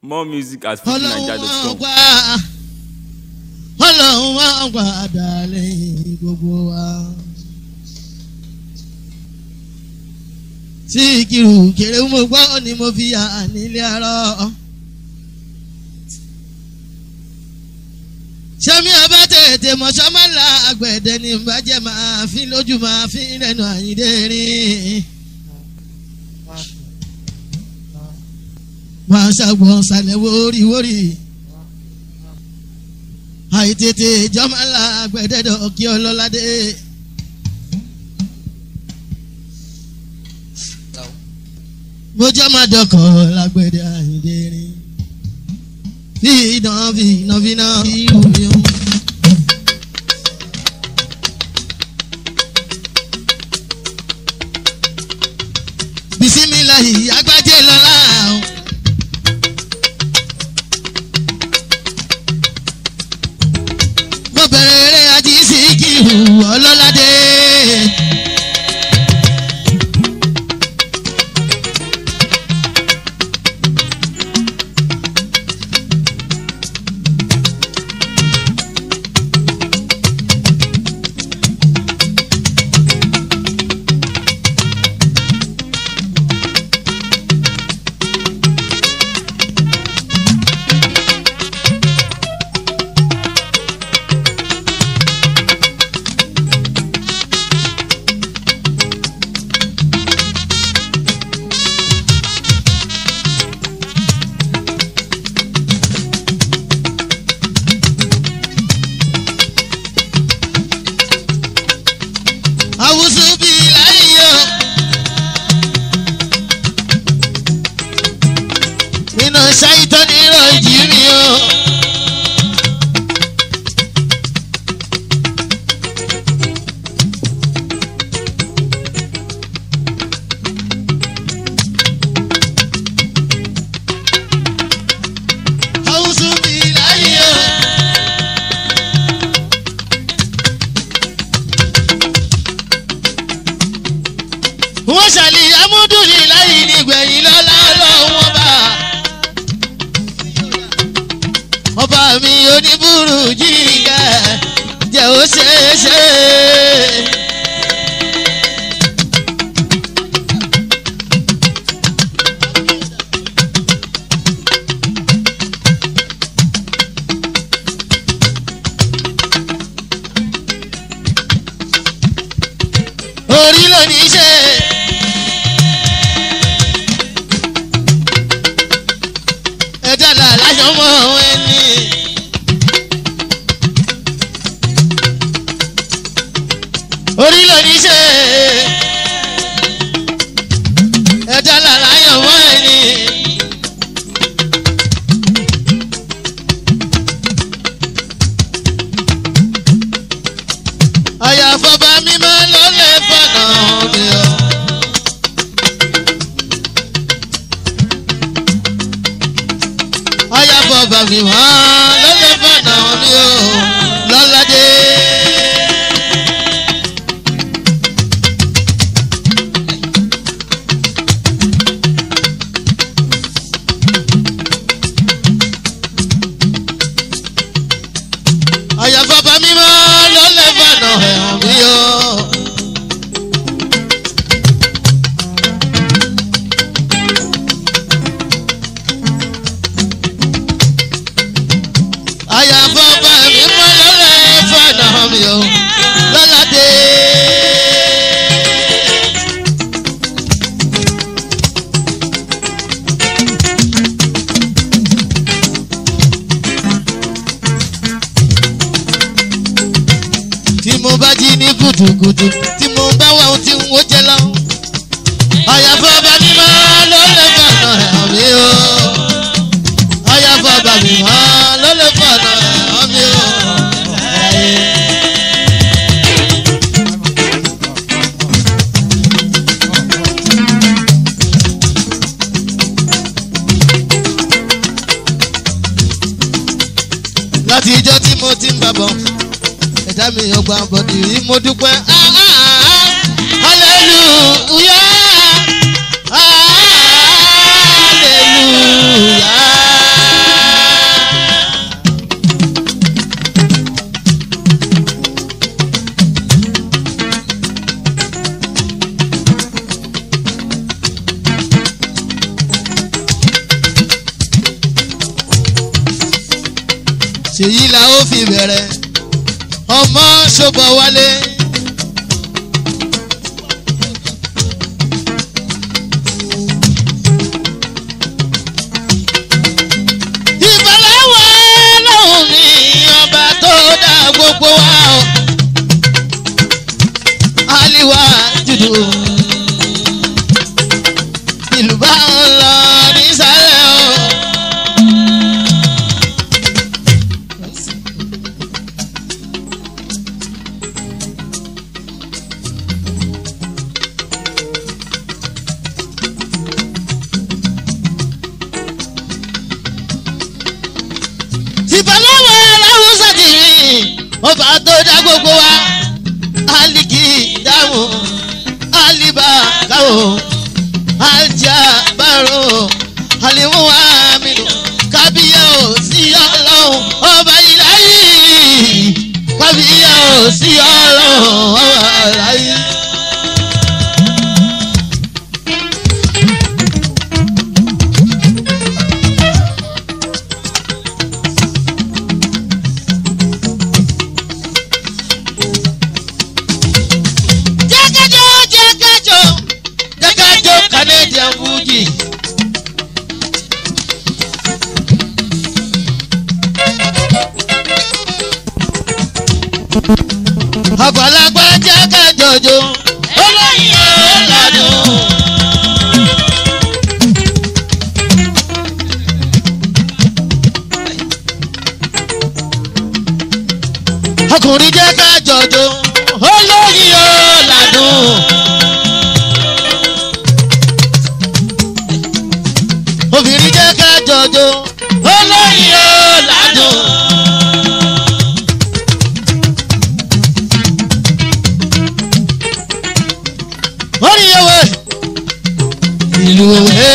More music at ọlọ́run wọn fujininja.com. gbà ọlọ́run wọn gbà dálẹ̀ gbogbo wa. tí kìrù kéré mo gbọ́ ni mo fi yà nílé arọ́. sẹ́mi ọba tètè mọ̀ṣọ́mọ́lá àgbẹ̀dẹ ní bàjẹ́ máa fi lójú máa fi lẹ́nu àyíndé rìn. máa ṣàgbọ̀n ṣàlẹ̀ wóríwórí. àìtètè jọ́mọ́lá àgbẹ̀dẹ́dọ̀ kí ọlọ́ládé. mo jẹ́ máa dọkọ̀ lágbẹ̀dẹ àyíndé rìn. fi iná fi iná fi iná fi omi o. bisimilahi agbájé lọ́la o. mo bẹ̀rẹ̀ eré ají sí kìhù ọlọ́ládé. awusu bi láyé o. nínú ṣáìtọ́ nírò ìjírí o. awusu bi láyé o. wọ́n ṣàlì amúdùnì láyé nígbẹ̀yìn lọ́lá ọlọ́wọ́n bá. ọba mi oníbùrù jíga jẹ́ ó ṣeéṣe. orí ló ní í ṣe. ẹ̀dá là láṣọ mọ́ ẹni. orí ló ní í ṣe. ẹ̀dá là láyọ̀ mọ́ ẹni. àyàfọ́ba mímọ́ ló lè fọ̀nà mi o. àyàfọ́ba mímọ́ ló lè fọ̀nà mi o. lọ́ládé. àyàfọ́ba mímọ́ ló lè fọ̀nà ẹ̀hàn mi o. àyàfọ́ba mímọ́ ló lè fọ̀nà mi o. lọ́ládé. tí mo bá jí ní kùtùkùtù tí mo bá wà ohun tí n ó jẹ lọ. àyàfọ́ ọba mi máa ló lè fọ̀nà ẹ̀hàn mi o. àyàfọ́ ọba mi máa ló lè fọ̀nà ẹ̀hàn mi o. láti ijọ́ tí mo ti ń bàbọ̀ ẹ̀dá mi ọgbà bọ̀dì rí mo dúpẹ́. hallelujah hallelujah. ṣèyí la ó fi bẹ̀rẹ̀ ọmọ ṣọ́bọ̀ wálé. ìbálẹ̀wọ̀ lọ́hùn ní ọba tó dá gbogbo wa o. aliwa judu ìlú bá ń lọ nísàlẹ̀ o. ìbálẹ̀wọ̀ aláwùsà ti rìn ọba tó dá gbogbo wa aliki dáhùn aliba káwọ ajá bárò alimu aminu kábíyà ò sí ọlọ́run ọba ìláyé kábíyà ò sí ọlọ́run ọba ìláyé. jẹ́kẹ́jọ́ jẹ́kẹ́jọ́ jẹ́kẹ́jọ́ canadian fuji. àgbàlagbà jẹ́kẹ́jọ́jọ́ olóyin ọ̀làdùn. ọkùnrin jẹ́kẹ́jọ́jọ́ olóyin ọ̀làdùn. obìnrin jẹ́kẹ́jọ́jọ́ olóyin ọ̀làdùn. orí ewé ìlú ewé.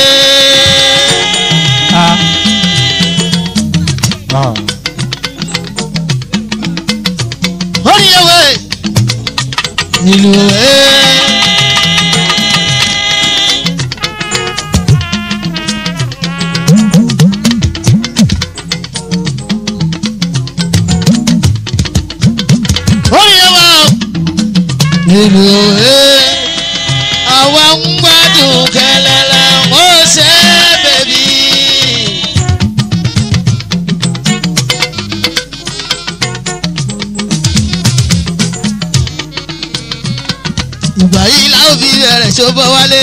orí ewé ìlú ewé. orí ewé ìlú ewé àwa ń gbádùn kẹlẹlẹ ó ṣe bèbí. ìgbà yìí la ó fi bẹ̀rẹ̀ ṣòbọ̀ wálé.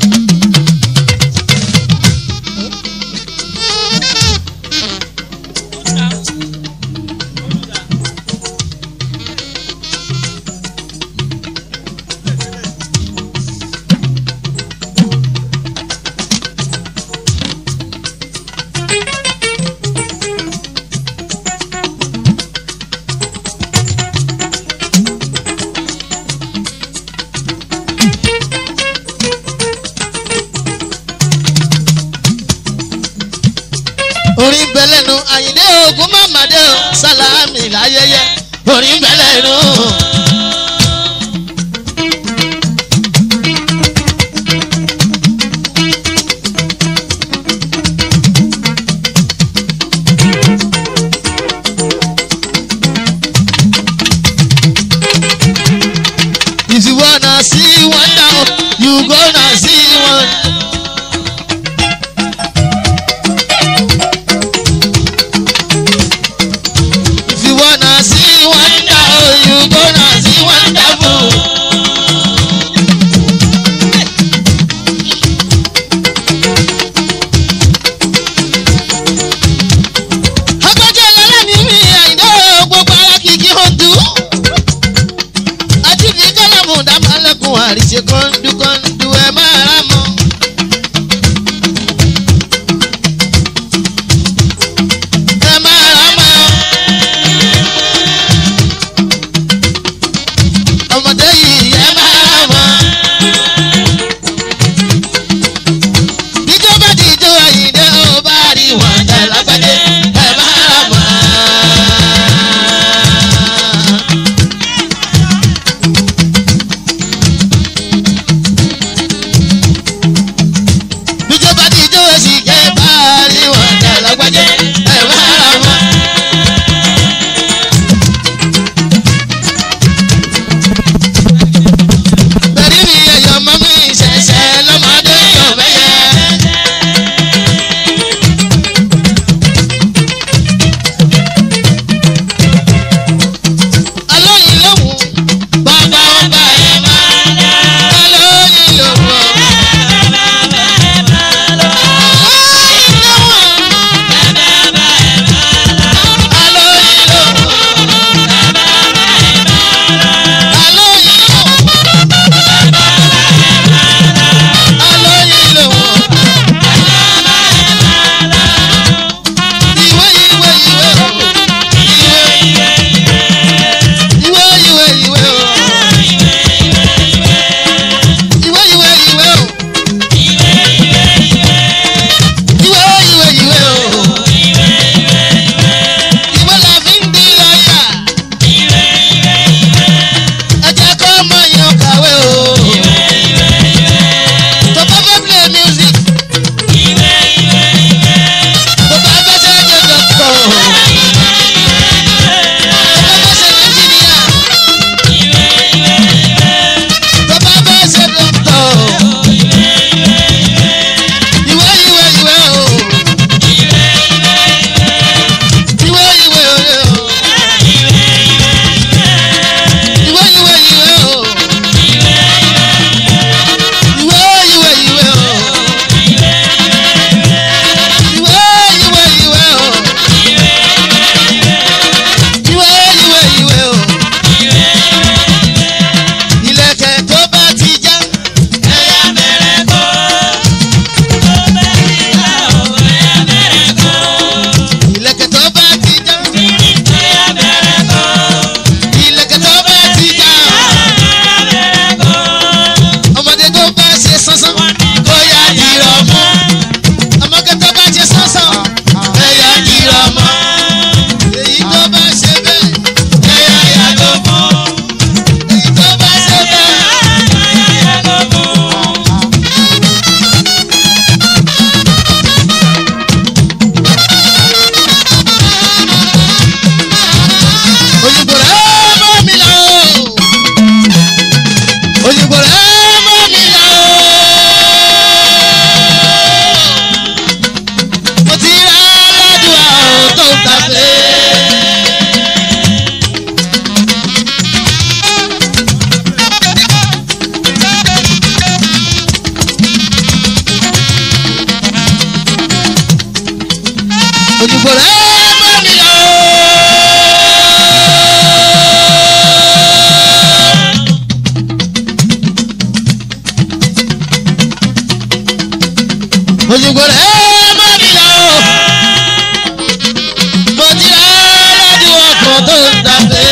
orin bẹlẹnu àyìndé ogun mamade o sálámì láyẹyẹ orin bẹlẹnu. If you wanna see one now, you gonna see one. If you wanna see wonder, you gonna see wonderful. Agbájọ́ ìlọ́lá ni mí àìdá gbogbo ara kìkì hàndú. Àti fi kọ́lámù dábàlẹ́kùn àríṣe kọ́ńdú kọ́ńdú ẹ̀ máa rà ojúgbò rẹ̀ bá mi lọ. ojúgbò rẹ̀ bá mi lọ. mo ti rà lọ́dún ọkàn tó ń dàbẹ́.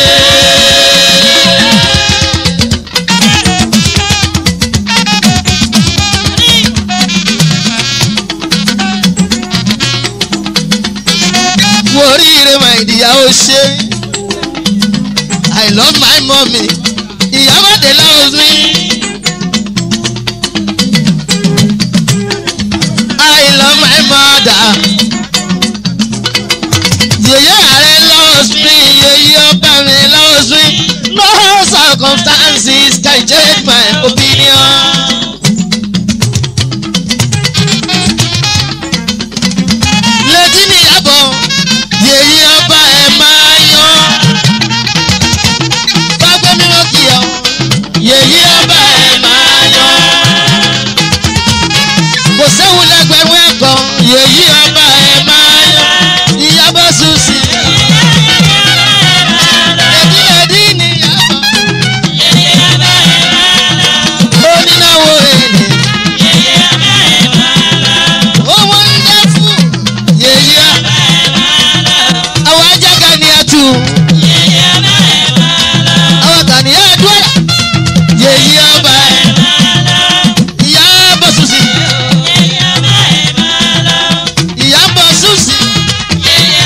wo oríire mà ìdíyàwó ṣe i love my mommy ìyàwó de loves me i love my mother yèyé ààrẹ loves me yèyé ọba mi loves me no circumstances can change my opinion. létí níyàbọ̀ yèyí ọba ẹ̀ máa yan. Bágbé mi wọ́n kì ọ́, yèyí ọba ẹ̀ máa yan. Kò séwu lẹ́gbẹ̀rún ẹ̀kọ́, yèyí ọba ẹ̀ máa yan. Ìyàbọ̀ Susi. Èdí èdí níyàbọ̀. Onínáwó èlé. Owó ń dẹ́ fún yèyí ọba àwọn ajága ni a tù. àwọn kan ní àdúrà yèyí ọba ẹ̀. ìyá bọ̀ sùsì. ìyá bọ̀ sùsì. yèyé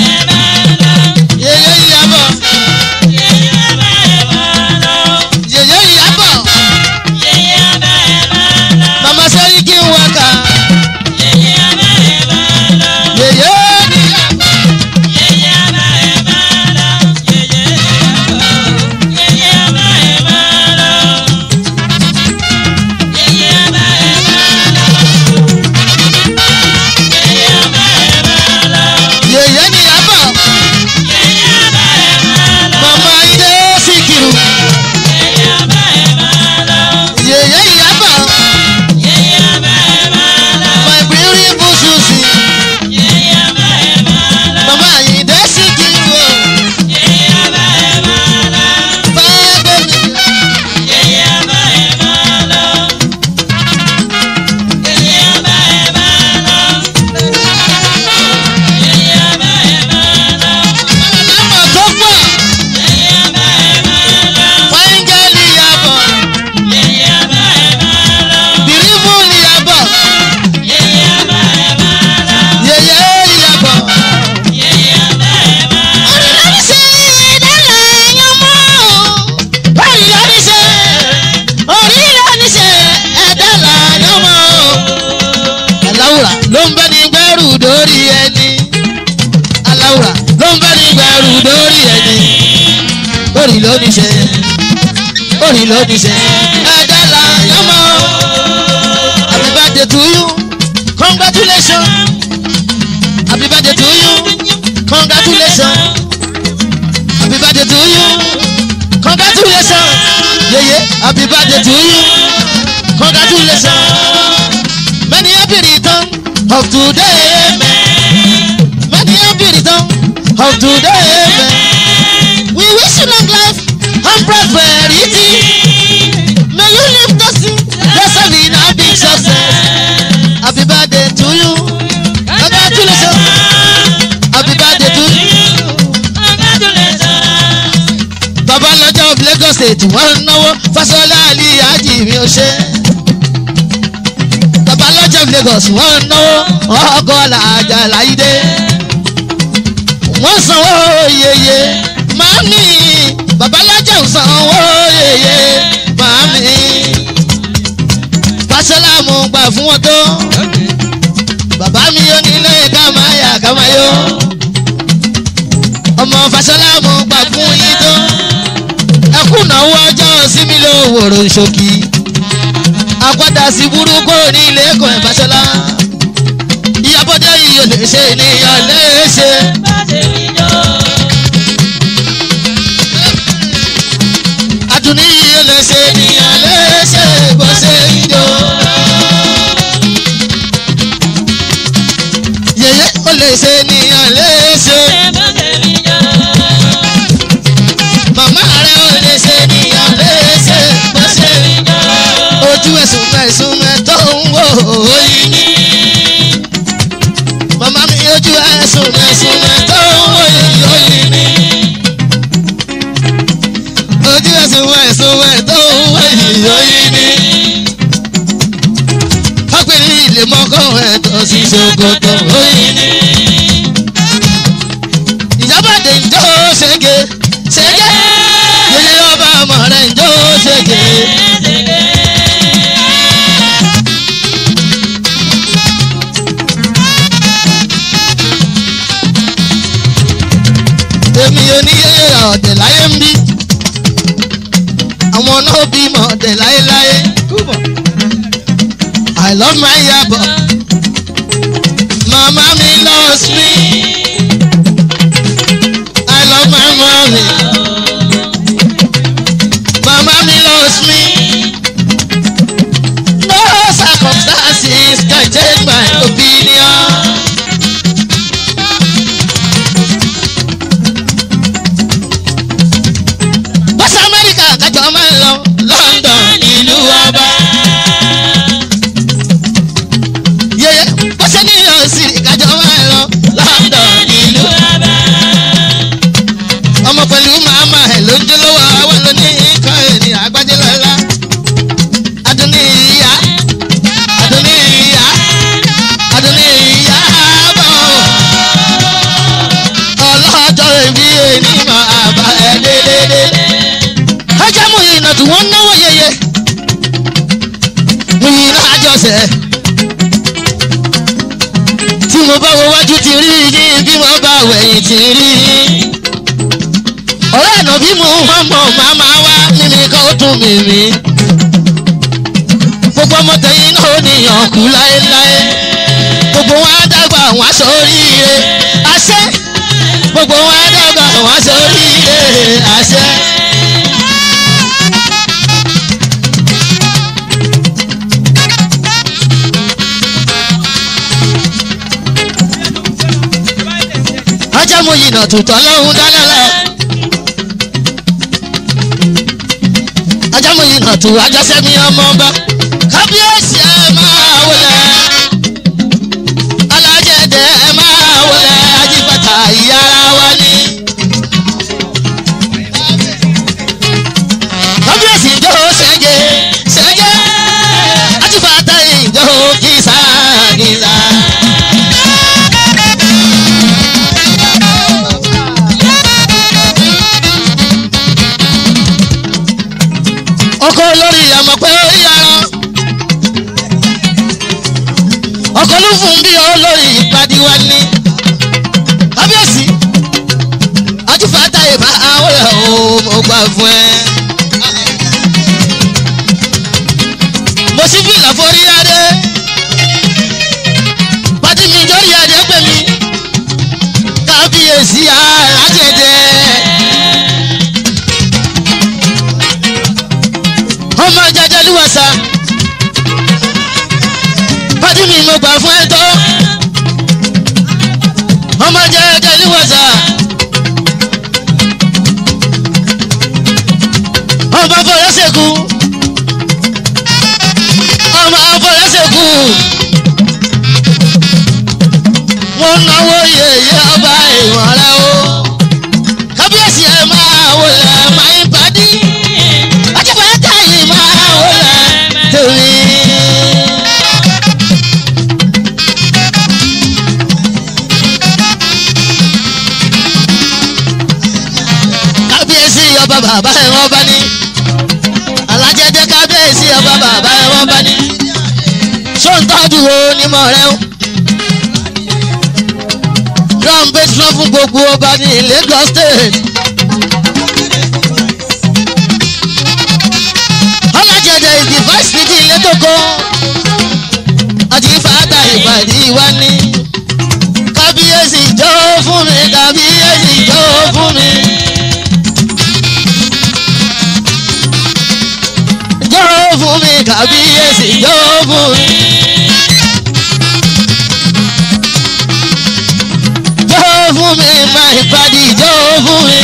ìyàbọ̀. yèyé ìyàbọ̀. màmá sẹ́rí kí n wákà. yèyé níyàbọ̀. yèyé níyàbọ̀. màmá ilé síkìrù. yèyé ìyàbọ̀. my beautiful Susi. màmá Àyìndé síkìrù o. báàgbé mi. Àlámọ̀ tó pọ̀. Fáńgẹ́lì yàbọ̀. Bìrìbù yàbọ̀. Yèyé yàbọ̀. Orí lórí ṣe dálẹ̀ yan mọ́. Orí lórí ṣe orí lórí ṣe ẹ̀dálẹ̀ yan mọ́. Aláwùrà ló ń bẹ́ ní gbẹ́rù dórí ẹni. Aláwùrà ló ń bẹ́ ní gbẹ́rù dórí ẹni. Orí lórí ṣe orí lórí ṣe ẹ̀dálẹ̀ yan mọ́. Happy birthday to you. Congratulations. Happy birthday to you. Congratulations. Happy birthday to you. Congratulations. Yeah, yeah. Happy birthday to you. Congratulations. Many happy return of today. man. Many happy return of today. man. We wish you long life and prosperity. May you live to see yourself in a big success. Happy birthday to you. Congratulations. Happy birthday to you. Bàbá lọ́jọ́ of Lagos State wọ́n ń náwó Fáṣọlá Ali Ají mi ò ṣe. Bàbá lọ́jọ́ of Lagos wọ́n ń náwó ọkọ̀ làjà láìdé. Wọ́n sanwó yeye màámi. Bàbá lọ́jọ́ ò sanwó yeye màámi. Fáṣọlá mo gbà fún wọn tó. Bàbá mi ò nílé ká máa yà ká máa yó. Ọmọ Fáṣọlá mo gbà fún yín tó ẹkúnnáwó ọjọ́ sími ló wòrò ṣòkì àpàdà sí burúkú ní ilé ẹ̀kọ́ ìbáṣọlá ìyàbọ̀dé yìí ò lè ṣe ènìyàn léṣe. àdùnní yìí ò lè ṣe ènìyàn léṣe bó ṣe ń jó. yèyé ó lè ṣe ènìyàn léṣe. màmá rẹ̀ ó lè ṣe ènìyàn léṣe. bó ṣe ojú ẹ̀sùn mẹ́sùn mẹ́tọ́ ń wò ó yí ní. màmá mi ojú ẹ̀sùn mẹ́sùn mẹ́tọ́ ń wò ó yí ní. ojú ẹ̀sùn mẹ́sùn mẹ́tọ́ ń wò ó yí ní. ọ̀gbìn ilé mọ́kọ́ ẹ̀tọ́ sí ṣòkòtò ó yí ní. ìjábọ̀dé ń jó ṣege ṣege yẹyẹ ọba ọmọ rẹ̀ ń jó ṣege. èmi ò ní yẹyẹ ọ̀dẹ̀ láyé ń bí àwọn náà bímọ ọ̀dẹ̀ láyéláyé. I love my yabo. Mama mi loves me. I love my mommy. Mama mi loves me. No circumstances can change my opinion. Bọ́sẹ̀ Amẹ́ríkà kájọ máa ń lọ London ìlú ọba. Yeye bọ́sẹ̀ New York City kájọ máa ń lọ London ìlú ọmọ pẹ̀lú màmá ẹ̀ ló ń jó lọ́wọ́ àwọn lóní nǹkan ẹ̀ní àgbájẹ́ lọ́la. Adúní ìyá Adúní ìyá Adúní ìyá bọ̀. Ọlọ́jọ́ ìbí ẹni máa bá ẹ dédédé. Ọjà mú ìnà tí wọ́n náwó yeye. Mú ìnà àjọṣe. Tí mo bá wo wájú ti rí yín bí mo bá wẹ̀yìn ti rí yín ọ̀rẹ́ ẹ̀nà bí mo wọ́n mọ̀ màmá wá mímí kan ó tún mímí. gbogbo ọmọ tẹ̀yìn náà ó níyàn kú láéláé. gbogbo wọn á dàgbà wọn aṣọ oríire àṣẹ. gbogbo wọn á dàgbà wọn aṣọ oríire àṣẹ. ajá mo yìnà tòótọ́ lọ́hùn dáná lọ. ajámu yìí nà tó ajásẹ́mi ọmọ ọba kábíyèsí ẹ máa wọlé alájẹdẹ ẹ máa wọlé ajíbàtà ìyára wa ní. kábíyèsí ìjọ ṣẹ́jẹ́ ṣẹ́jẹ́ ajíbàtà ìjọ kìsà kìsà. ọkọ olórí àmọ̀ pé ó yára ọkọ ló fún bí olórí ìpàdé wa ní kábíyèsí ajúfàtà ìbá àwọn ẹ̀ ò mo gbà fún ẹ. mo sì fi ìlàforí adé pàtí mi jọ́rí adé pè mí kábíyèsí alájẹjẹ. ọmọ jẹjẹ lúwẹsà pàtí mi mo gbà fún ẹ tó ọmọ jẹjẹ lúwẹsà ọmọ fọlẹsẹkù ọmọ fọlẹsẹkù wọn náwó yèyé ọba ìwọ̀n rẹ o kábíyèsí ẹ máa wọlé máa ń padì ọjọ́ táyì máa wọlé torí. kábíyèsí ọba bàbá ẹ̀ wọ́n bá ní. alájẹjẹ kábíyèsí ọba bàbá ẹ̀ wọ́n bá ní. sóńtọ́jú wo ni mọ̀ rẹ o. drum bass lọ fún gbogbo ọba ní Lagos state. ọlájẹjẹ ìdí vice ní ilé tó kọ́. àti fàtà ìpàdé wa ní. kábíyèsí jó fún mi kábíyèsí jó fún mi. jó fún mi kábíyèsí jó fún mi. fún mi máa ìpàdé ìjọ fún mi.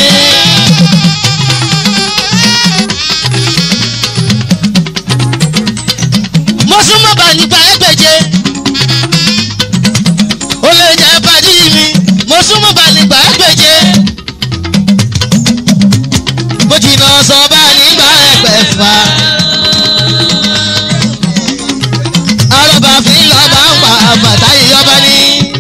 mo súnmọ́ bá nígbà ẹgbẹ̀je ó lè jẹ́ pàdé mi mo súnmọ́ bá nígbà ẹgbẹ̀je mo jìnnà sọ bá nígbà ẹgbẹ̀fà. arọ́bà fi lọ́ba ń pa bàtà ìyọba ní.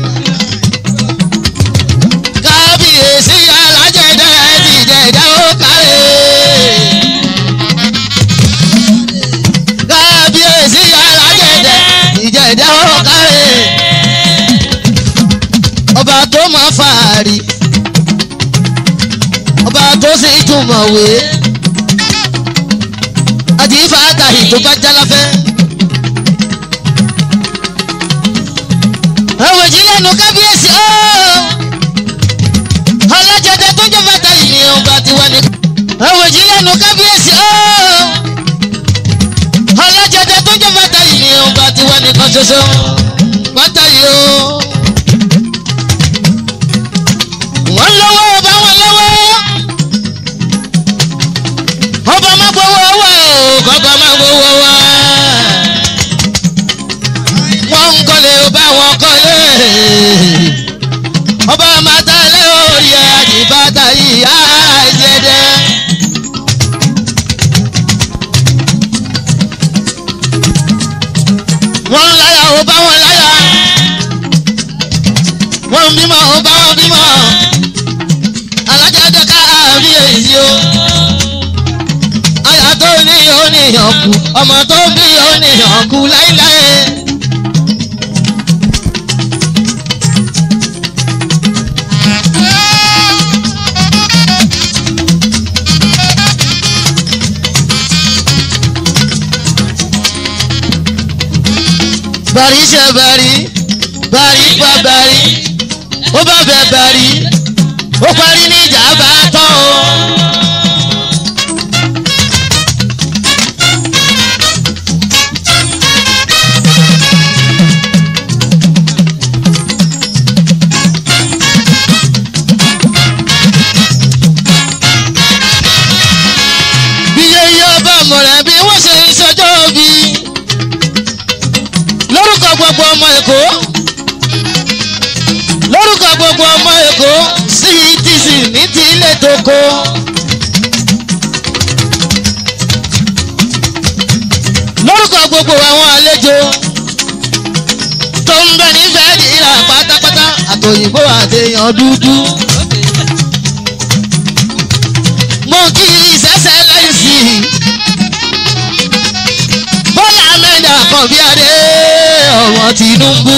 kábíyèsí alájẹ̀dẹ̀ ti jẹ̀dá ó kárẹ̀. kábíyèsí alájẹ̀dẹ̀ ti jẹ̀dá ó kárẹ̀. ọba tó máa fàárì ọba tó sì túmọ̀wé àti ìfàkàhì tó bá jáláfẹ́. àwọn ìjìnlẹ̀ nu kábíyèsí ooo ọlọ́jọ́dẹ tó jẹ́ bàtà yìí ọba tiwa ni. àwọn ìjìnlẹ̀ nu kábíyèsí ooo ọlọ́jọ́dẹ tó jẹ́ bàtà yìí ọba tiwa nìkan ṣoṣo bàtà yìí ooo. wọ́n lọ́wọ́ ọba wọn lọ́wọ́ ọba má gbowó wá o kọ́kọ́ má gbowó wá wọ́n ń kọ́lé ọba wọn kọ́lé ọba màtálẹ́ orí ẹ̀ àdìbàtà ìyá ìjẹ́dẹ́. wọ́n ń láyà ọba wọn láyà wọ́n ń bímọ ọba wọn bímọ alájáde ká àárín èyí o aya tó ní oníyàn kú ọmọ tó bí oníyàn kú láíláí. bàrí ṣe bàrí bàrí pa bàrí ó bá bẹ bàrí ó parí ní ìjà bá tán o. bí yeye ọba mọ̀rẹ́ bí wọ́n ṣe ń ṣọjọ́ bí lórúkọ gbogbo ọmọ èkó lórúkọ gbogbo ọmọ èkó ctc ní ti ilé tó kó. lórúkọ gbogbo àwọn àlejò tó ń bẹ nífẹ̀ẹ́ ìlà pátápátá àtòyìnbó àtẹ̀yàn dúdú. mo kí ìṣẹ́ṣẹ́ lẹ́sì bọ́lá mẹ́ta kan bí adé ọmọ Tinubu.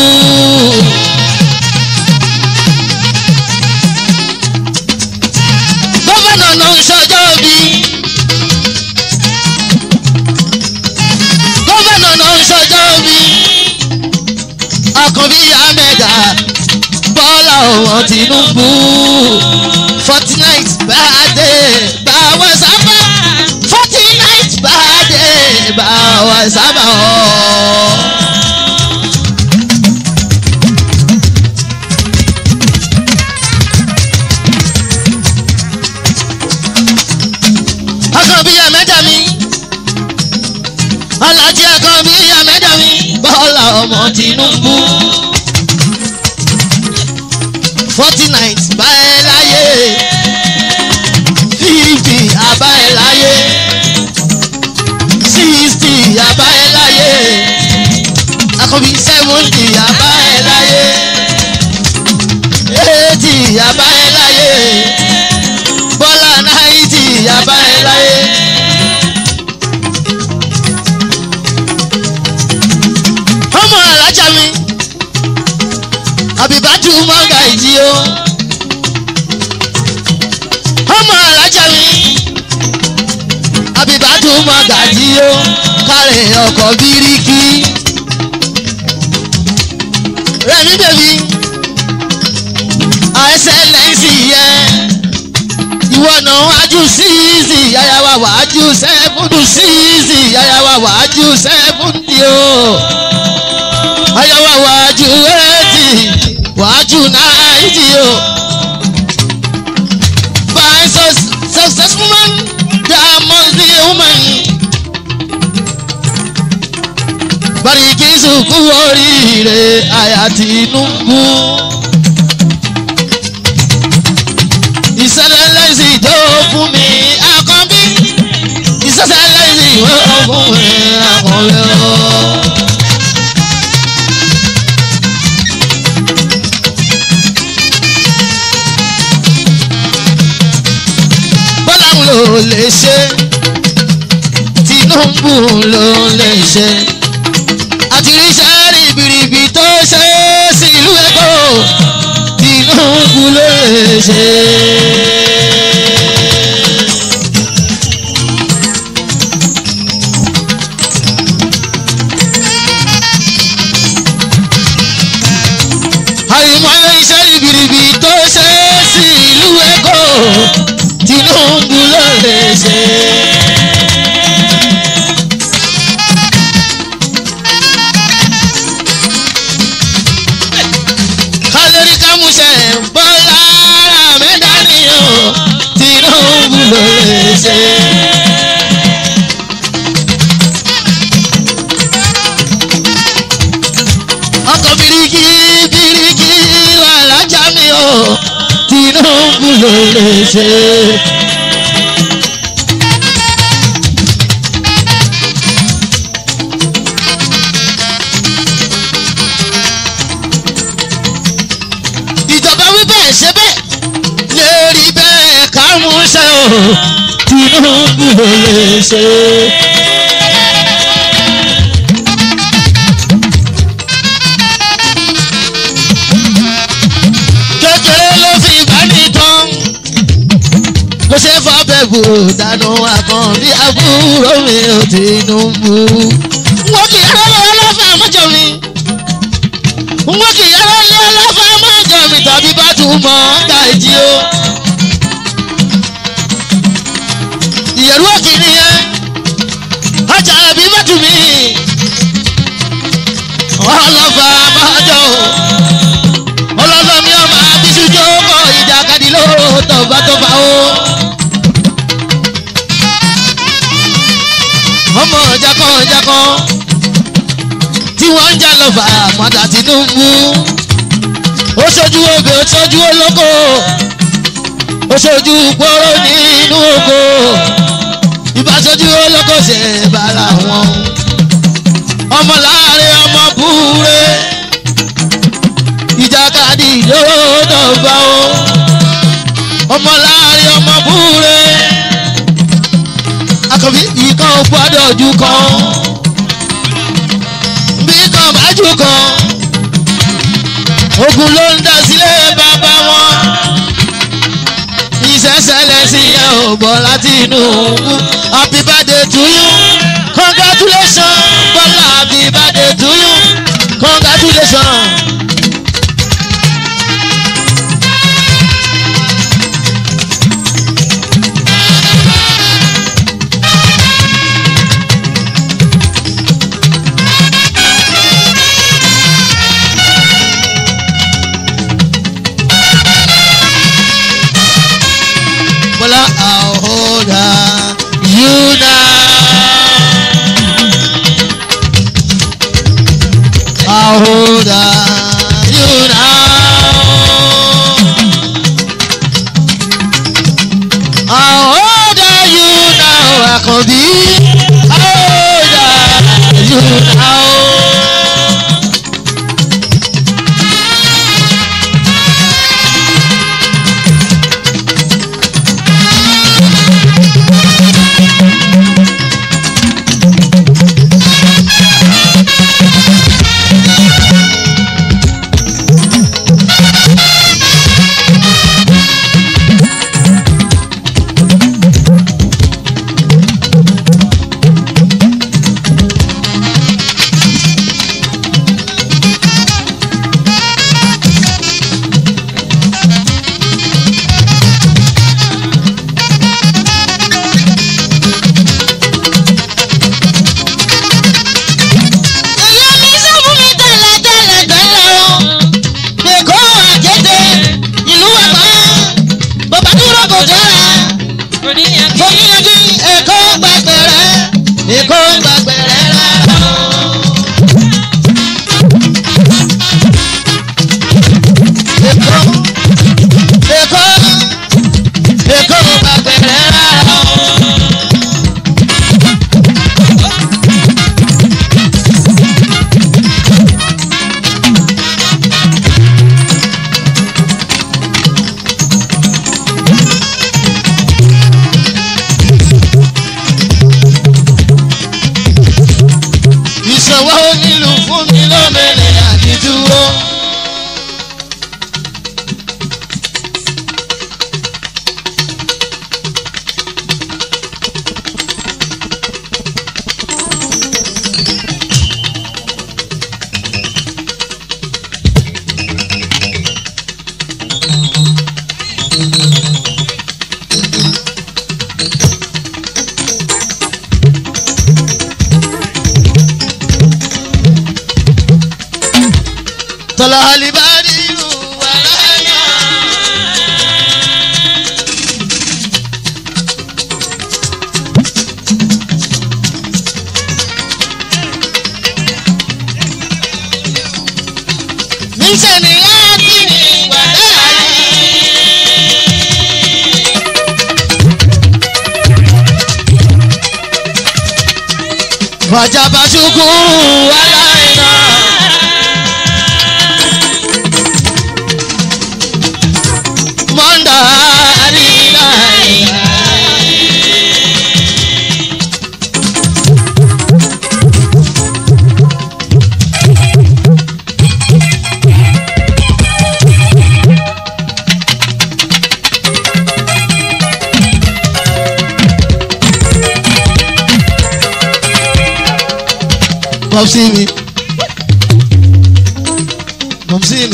gómìnà ló ń ṣọjọ́ bí. gómìnà ló ń ṣọjọ́ bí. Àkànbí Ahmeda bọ́lá ọmọ Tinubu. forty nine birthday báwọn sábà forty nine birthday báwọn sábà ọ̀. Àkànbí Ahmeda mi alájí Àkànbí Ahmeda mi bọ́lá ọmọ Tinubu forty nine bá ẹ láyé fifty àbá ẹ láyé sixty àbá ẹ láyé Àkànbí seventy àbá ẹ láyé eighty àbá ẹ láyé bọ́lá náìtì àbá ẹ láyé. ọmọ alájà mi àbíbájú mọ́gà ìjì o ọmọ alájà mi àbíbájú mọ́gà ìjì o kárẹ̀ ọkọ̀ bíríkì rẹ̀mí bèbí àẹsẹ̀lẹ̀nsì yẹn ìwọ náà wájú síìsì yáyáwá wájú sẹ́fúndù síìsì yáyáwá wájú sẹ́fúndì o ayáwá wájú ẹ̀ẹ́tì wájú náìtì o bàríkìsù kú oríire àyà Tinubu. ìṣẹ̀lẹ̀ lẹ́sìn tó fún mi àkànbí ìṣẹ̀lẹ̀ lẹ́sìn tó fún mi àkànbí o. bọ́lá ń lò lè ṣe Tinubu ló lè ṣe àti ríṣẹ́ rìbìrìbì tó ṣe sílùú Èkó Tinubu ló lè ṣe. àyùmọ̀ iṣẹ́ rìbìrìbì tó ṣe sílùú Èkó Tinubu ló lè ṣe. kálórí kámúṣẹ́ bọ́lá mẹ́dánìyàn Tinubu ló lè ṣe. ọkọ̀ bíríkì bíríkì wà lájà mi o Tinubu ló lè ṣe. ìjọba wí bẹ́ẹ̀ ṣe bẹ́ẹ̀ lè rí bẹ́ẹ̀ ká mú ṣe o Tinubu ló lè ṣe. kékeré ló fi bá ní tán kò ṣe fọ́bẹ̀ bò dànù àkàn bí àbúrò mi ò Tinubu. wọ́n kì í rọ́lọ́ ọlọ́fà mọ́jọ mi wọ́n kì í rọ́lọ́ ọlọ́fà mọ́jọ mi tàbí bá tún mọ́ gàjí o. ìyẹ̀rú òkì nìyẹn ọjà àbí bàtú mi ọlọ́fà mọ́jọ o ọlọ́fà mi ọmọ abisu jókòó ìjàkadì lóró tọ̀gbà tó bá o. ọmọ jákọ́jákọ́ tí wọ́n ń jà lọ́fà àmọ́dá Tinubu ó ṣojú obì ó ṣojú olóko ó ṣojú pọ́rọ́ nínú oko ìbáṣojú olóko ṣe bára wọn ọmọ láàrin ọmọ búre ìjàkadì lọ́dọ̀ bá o ọmọ láàrin ọmọ búre akọ̀bí ìkan gbọ́dọ̀ ju kan bí kan bá ju kan ogun ló ń dá sílé bàbá wọn ìṣẹ̀ṣẹ̀lẹ̀ sí ẹ̀ ò bọ̀ láti inú happy birthday to you congratulations Bọ́lá happy birthday to you congratulations. Bọ́lá àhóra yúnà. Àhóra yúnà. Àhóra yúnà àkànbí. Àhóra yúnà. tọ́lá alibari irú wà láyà. níṣẹ́ ni wọ́n ti ní wà láyà. Wajaba shukuru alaina Monda alina Mọ̀sí mi Mọ̀sí mi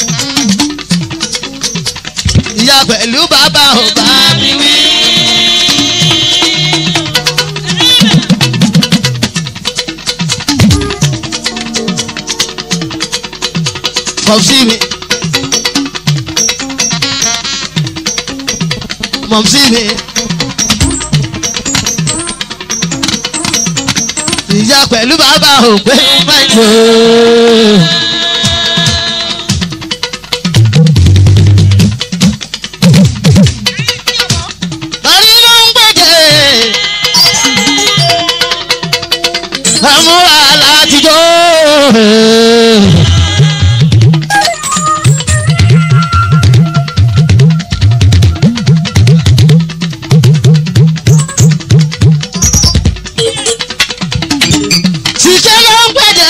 Ìyá pẹ̀lú bàbá ò bá mi wí. Mọ̀sí mi Mọ̀sí mi. ìyá pẹ̀lú bàbá ò pé máìkò. Lórí ló ń gbèjè. Àmúra láti jó. Ṣìṣẹ́ ló ń gbèjè.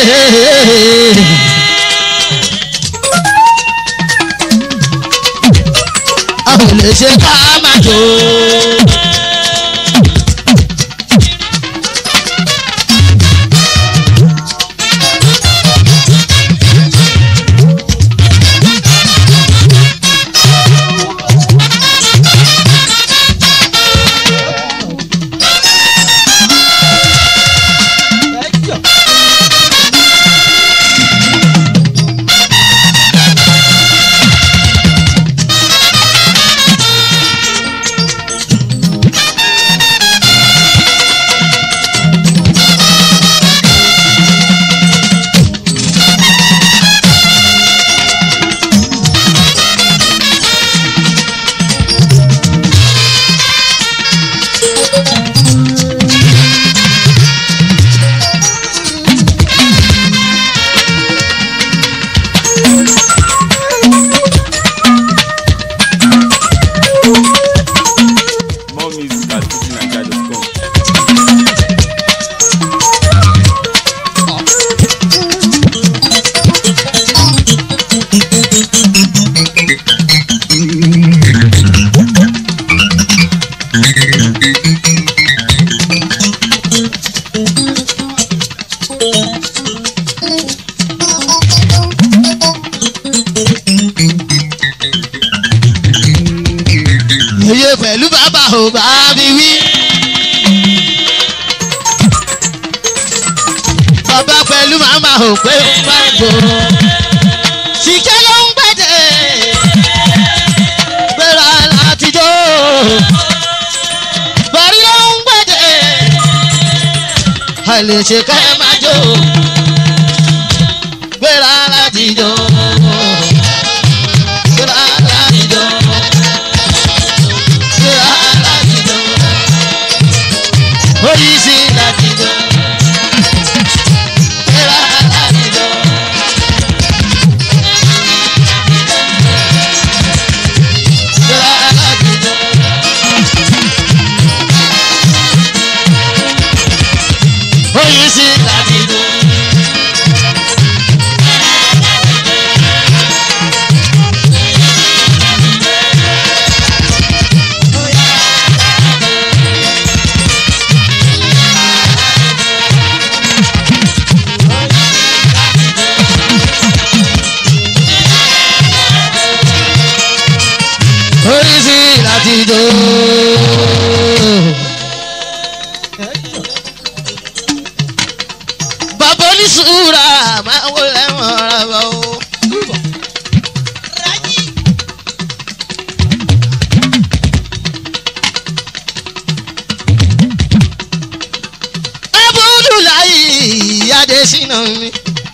A ò lè ṣe ká má jó. More music at fujininja.com. Yeye pẹ̀lú bàbá ò bá mi wí. Bàbá pẹ̀lú màmá ò pé máìkò. Ṣìkẹ́ ló ń gbèjè. Gbéra láti jó. Bọ̀rí ló ń gbèjè. Àlè ṣe ká ẹ máa jó. Gbéra láti jó. Gbéra láti jó. Gbéra láti jó. Oríṣi láti jó. Gbéra láti jó. Gbéra láti jó. Oríṣi láti jó. Oríṣi láti jó. Bàbá oníṣúra máa ń wọlé wọn ra bọ̀ o. adésínà mi.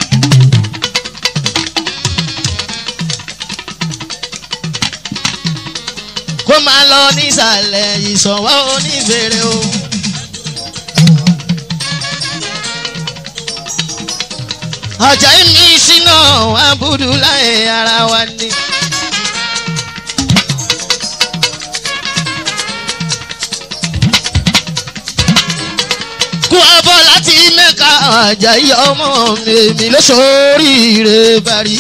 kó máa lọ nísàlẹ̀ ìsọ̀wọ́ onífèrè o. ọjà mi sínú àbúrò láì ara wa ni. kú abọ́ láti mẹ́ka àjàyí ọmọ mi èmi ló ṣoríire bari.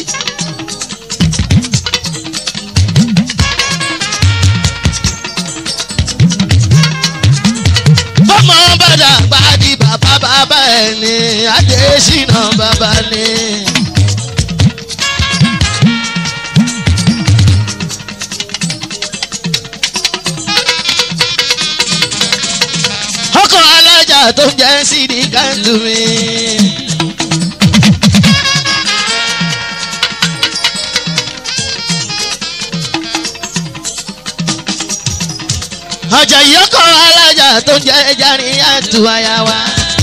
bọ́mọ bàdà gbàdí bàbá bàbá ẹ̀ ní adésínà bàbá ní. ọkọ̀ alájà tó ń jẹ́ sídi kándù mi. ọjà ìyọkọ̀ alájà tó ń jẹ́ járí àtú àyà wa.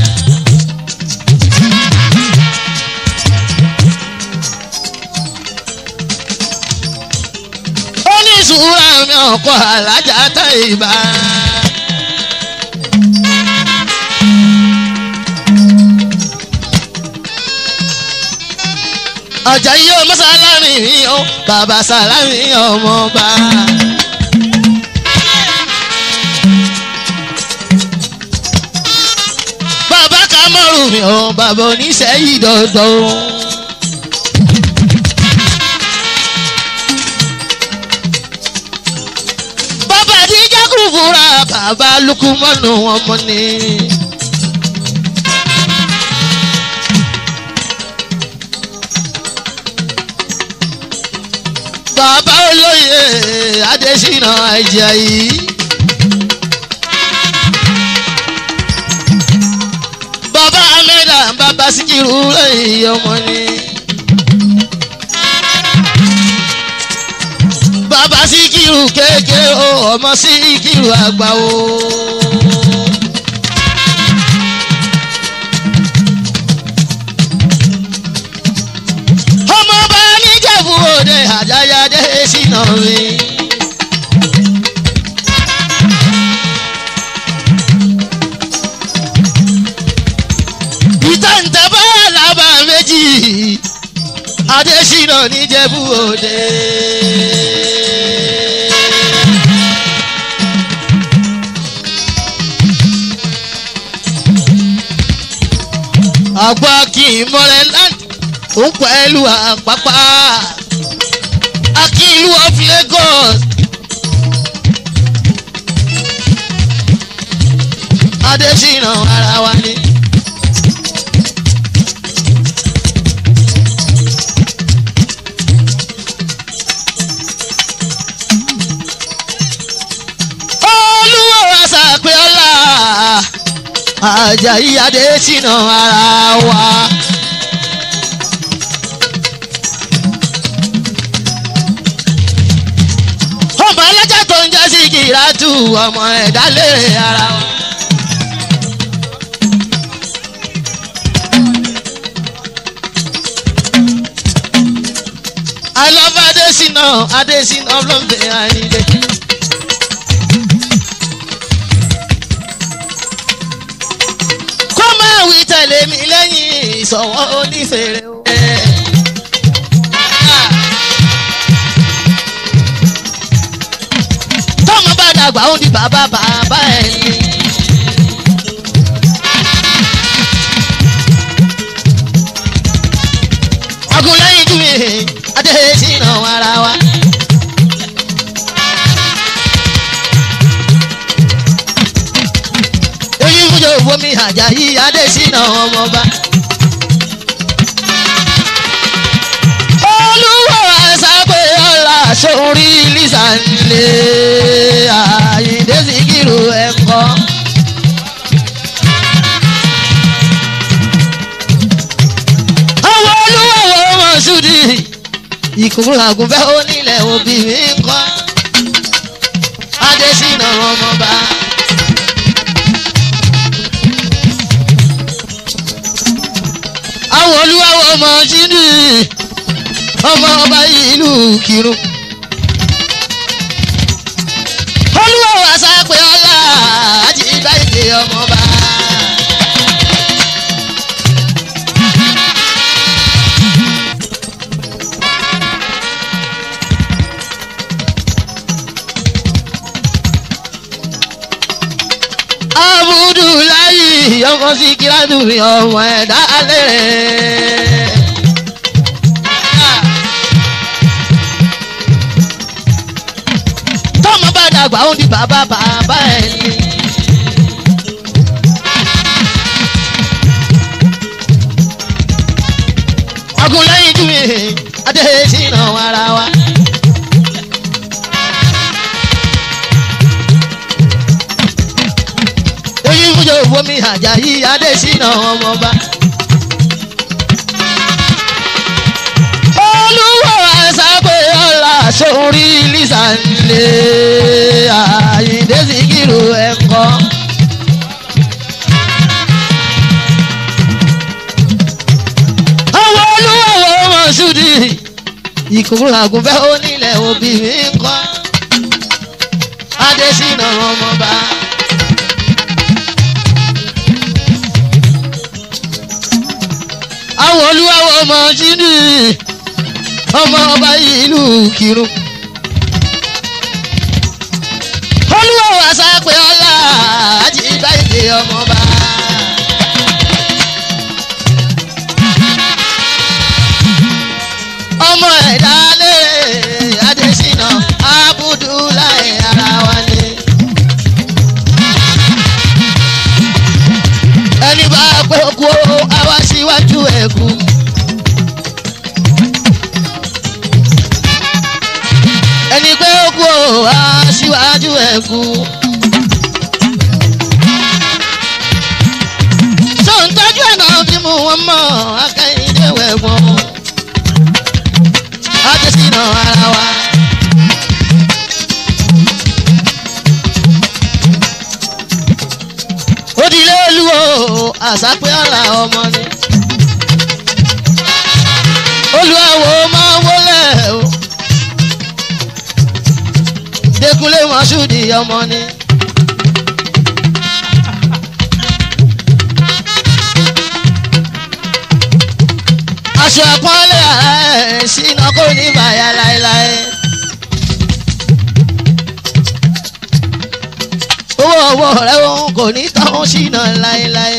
oníṣùúrà mi ọkọ̀ alájà tó ìbá. ọjà yìí ó mọ́sálárì mi ó bàbá sàlámì ọmọọba. bàbá kamọ́rù mi ó bàbá oníṣẹ́ yìí dọ̀dọ̀. bàbá àdìjẹ́ kúrúfúra bàbá lukumọ́nù ọmọ ni. bàbá olóyè adésínà ajayi. bàbá amẹ́dà bàbá síkírù lẹ́yìn ọmọ ni. bàbá síkírù kéèké o ọmọ síkírù àgbà o. ọmọ bá níjẹ̀bú òde àjáyáde sínú mi. ìtàǹtà bá làbà méjì adésínà níjẹ̀bú òde. àgbà kì í mọ́lẹ̀ láti òun pẹ̀lú àpápá akílù of Lagos adésínà ara wa ni. olúwo àṣàpẹ́ ọ̀la Àjàyí adésínà ara wa. ọmọ ẹlẹ́jà tó ń jẹ́ sí kìràtù ọmọ ẹ̀dá lérè ara wọn. I love Adesina Adesina ọlọ́mọdé àyíndé. kó máa wí tẹ̀lé mi lẹ́yìn ìsọ̀wọ́ onífèrè o. tọ́mọ bá dàgbà ó di bàbá bàbá ẹ̀ ni. ọkùnrin jù mí Adesina ara wa. èyí fúnjọ òfomi Àjàyí Adesina ọmọba. olúwo àṣàpè ọ̀la sórí lísàlẹ̀ Àyìndé Síkírù ẹ̀kọ́. àwọn olúwo wo mọ̀ṣúdì ìkùnkùn àgùnfẹ́ onílẹ̀ òbí mi ń kọ́. Adesina ọmọba. ọmọ ọba ìlú kírun. olúwo àṣàpè ọlá àti ìgbà ìdè ọmọba. abudulayi ọmọ sikiratu ọmọ ẹ̀dá lẹ́rẹ̀. tọ́mọ bá dàgbà ó di bàbá bàbá ẹ̀ ni. ọkùnrin jù mí adé sínú ara wa. èyí fúnjọ fomi àjàyí adésínà ọmọba. olúwo àṣàpè ọ̀la sórí lísàlẹ̀ àyíndé síkírù ẹ̀kọ́. àwọn olúwo mọ̀ṣúdì ìkúrò àgùnfẹ́ onílẹ̀ òbí mi ń kọ́ adésínà ọmọba. àwọn olúwawo ọmọ jíní ọmọ ọba ìlú kírun. olúwawo àṣàpè ọlá àti ìgbà ìdè ọmọba. ọmọ ẹ̀dá lé adésínà abudulayi ara wa ni. ẹni bá pẹ́ kú ó àwa síwájú ẹ̀ kú. ẹni pé ó kú ó àwa síwájú ẹ̀ kú. sọ̀ǹtọ́jú ẹ̀ náà fi mú wọn mọ́ akẹ́yìndé wẹ̀gbọ́n. adésínà ara wa. òdìlé olúwo àṣàpé ọ̀la ọmọ ni. olùwàwò máa wọlé o. Dékúnlé Mọ́ṣúdì ọmọ ni. aṣọ àpọ́nlé ara ẹ̀ sínú kò ní bàyà láéláé. owó ọwọ́ rẹ̀ òun kò ní tán sínú láéláé.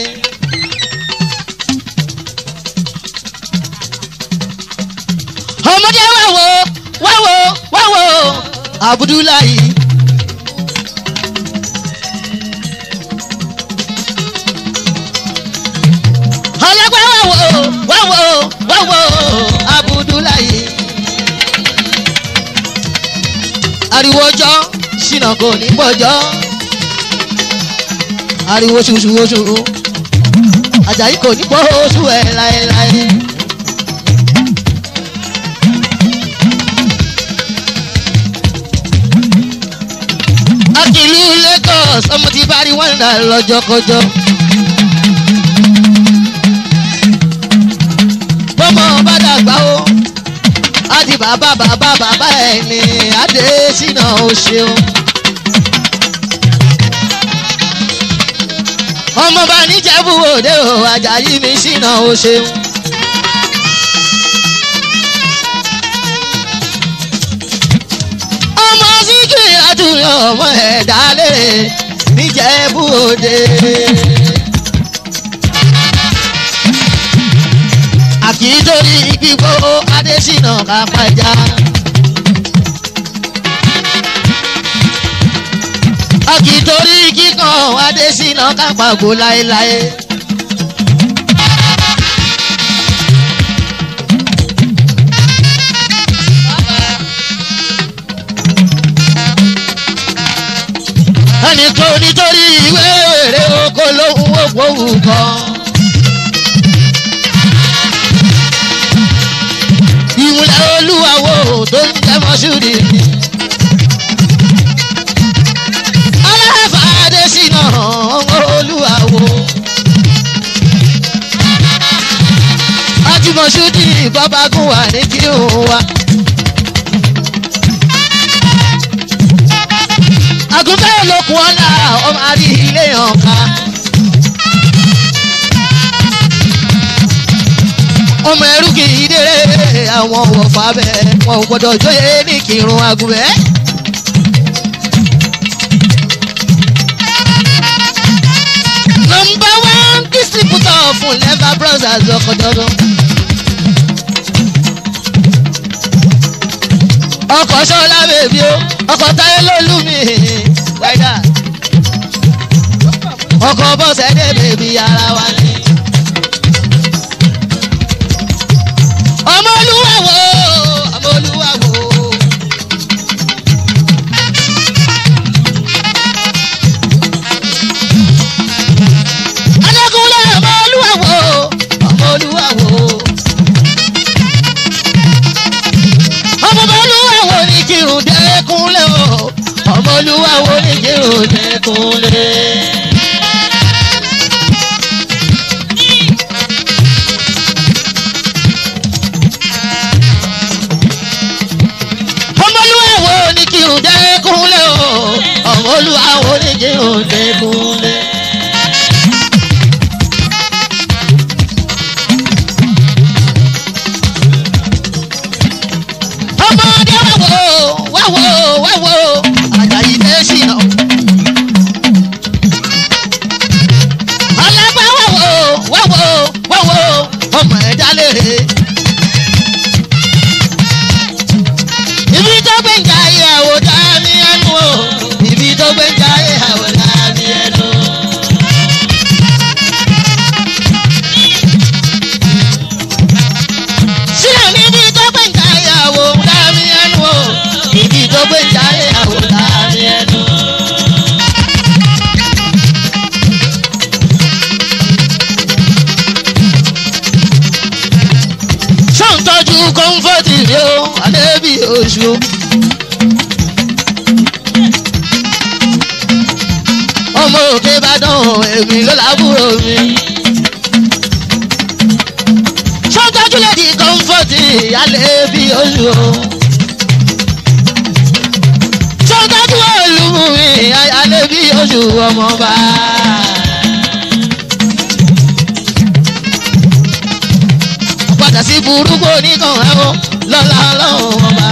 ọmọdé wá wo wá wo wá wo Abudulayi. ọlọ́gbẹ́ wá wo wá wo wá wo Abudulayi. ariwo ọjọ́ sínú kò ní gbọ́jọ́ ariwo ṣuṣu oṣù Àjàyí kò ní gbọ́ oṣù ẹ̀ láéláé. akìlú Lagos ọmọ tí bá rí wọn dà lọ́jọ́kọjọ́. bọ́mọ bá dàgbà ó á di bàbá bàbá bàbá ẹ̀ ní Adésínà ó ṣeun. ọmọ bá níjẹ̀bú òde o Àjàyí mi ṣìnà ó ṣeun. ọmọ síkì àtúnyọ ọmọ ẹ̀dá lérè níjẹ̀bú òde. àkìtórí gbígbó Adésínà kápájà. àkìtórí kíkan Adésínà kápágò láéláé. ẹnìkan nítorí ìwé èrè oko lóhùn ògbówù kan. ìmùlẹ̀ olúwawo tó ń jẹ́ mọ́ṣúrì. aláfà Adésínà ọmọ olúwawo. ajímọ̀ṣúdì babagun okun ọ̀la ọmọ àrí ilé hàn ká. ọmọ ẹrú kì í dèrè àwọn wọ̀fà bẹ́ẹ̀ wọn ò gbọ́dọ̀ jóye ní kírun agùnbẹ́. nọmba one distributor fún leva brothers ọkọ̀dọ́dọ́. ọkọ̀ ṣọ́lá bèbí o ọkọ̀ táyé lólú mi wáìdà ọkọ̀ bọ́sẹ̀ dé bèbí ara wa ni. ọmọlúwàwò ọmọlúwàwò. adágúnlé ọmọlúwàwò ọmọlúwàwò. ọmọlúwàwò ní kírun dẹ́kunlé o ọmọlúwàwò ní kírun dẹ́kunlé. ọmọlúwàwò ní kírun dẹ́kunlé o ọmọlúwàwò ní kírun dẹ́kunlé. ọmọdé wáwo wáwo wáwo àjàyí lè ṣìnà. ọlọ́gbà wáwo wáwo wáwo ọmọ ẹ̀dá lèrè. ibi tó gbé ń jà ìyàwó dá ní ẹnu o ibi tó gbé ń jà ìyàwó dá ní ẹnu. sílẹ̀ níbi tó gbé ń jà ìyàwó dá ní ẹnu o ibi tó gbé ń jà ìyàwó dá ní ẹnu. sọ́ńtọ́jú kọ́ńfọ́tì rí o àdébí oṣù. ọmọ òkè ìbàdàn èmi ló lábúrò mi. sọ́ńtọ́jú lẹ́dí kọ́ńfọ́tì àdébí oṣù. sọ́ńtọ́jú olùmùmí àdébí oṣù ọmọba. padà sí burúkú oníkan ẹ̀wọ̀n lọ́la ọlọ́run ọba.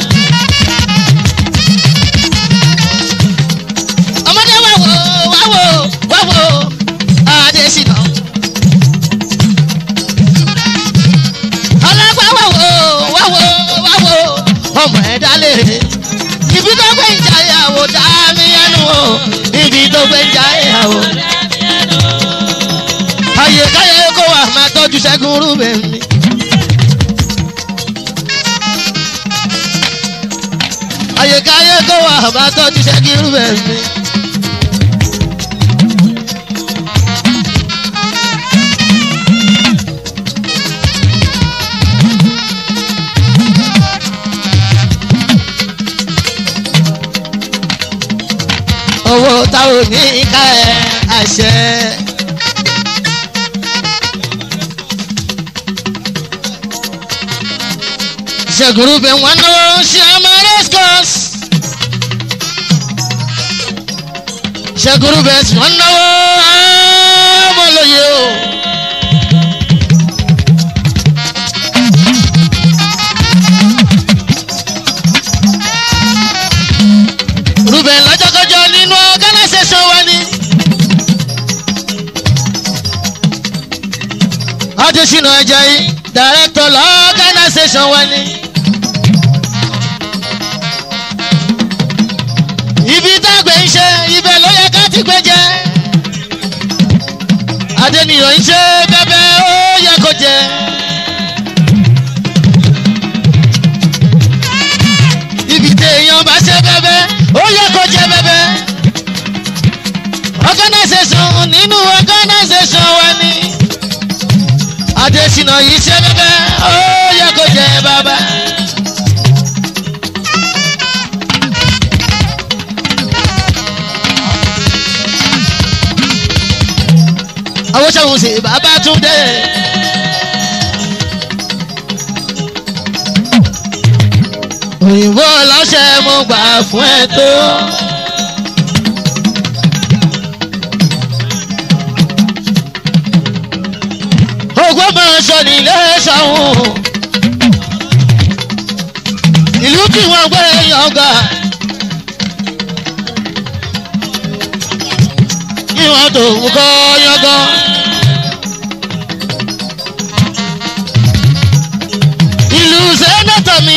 ọmọdé wá wò wá wò wá wò adésínà. ọlọ́gbà wá wò wá wò wá wò ọmọ ẹ̀dá lèrè. ibi tó gbé ń jà ìyàwó dá mi ẹnu o ibi tó gbé ń jà ìyàwó. àyèkáyé kó wà máa tọ́jú ṣẹ́gun rúbẹ̀ mi. àyèkáyé kó wà bá tọ́jú ṣẹ́gírú bẹ́ẹ̀ mi. owó táwọn ní ká ẹ àṣẹ. ṣègùrú bẹ̀ wọ́n náwó ṣe amareskos. ṣègùrú bẹ̀ wọ́n náwó ọmọlóye o. rúbẹ̀ lọ́jọ́kọjọ́ nínú organisation wa ni. adesina ajayi director l'organisation wa ni. ibi tágbẹ̀ ń ṣe ibẹ̀ ló yẹ ká ti gbé jẹ. adeniyan ń ṣe bẹ́bẹ́ ó yẹ kó jẹ. ibi téèyàn bá ṣe bẹ́bẹ́ ó yẹ kó jẹ bẹ́bẹ́. organisation nínú organisation wa ni. adesina yìí ṣe bẹ́bẹ́ ó yẹ kó jẹ bàbá. àwọn sọ̀hún sí bàbá tún dé. òyìnbó ọlọ́ṣẹ́ mo gbà fún ẹ tó. ògbó máa sọ nílé ṣàwọn ìlú tí wọ́n gbé yọ̀ǹgà kí wọ́n tó ń kọ́ yọ̀ǹgàn. ìlú sẹ́nẹ́tọ̀ mi.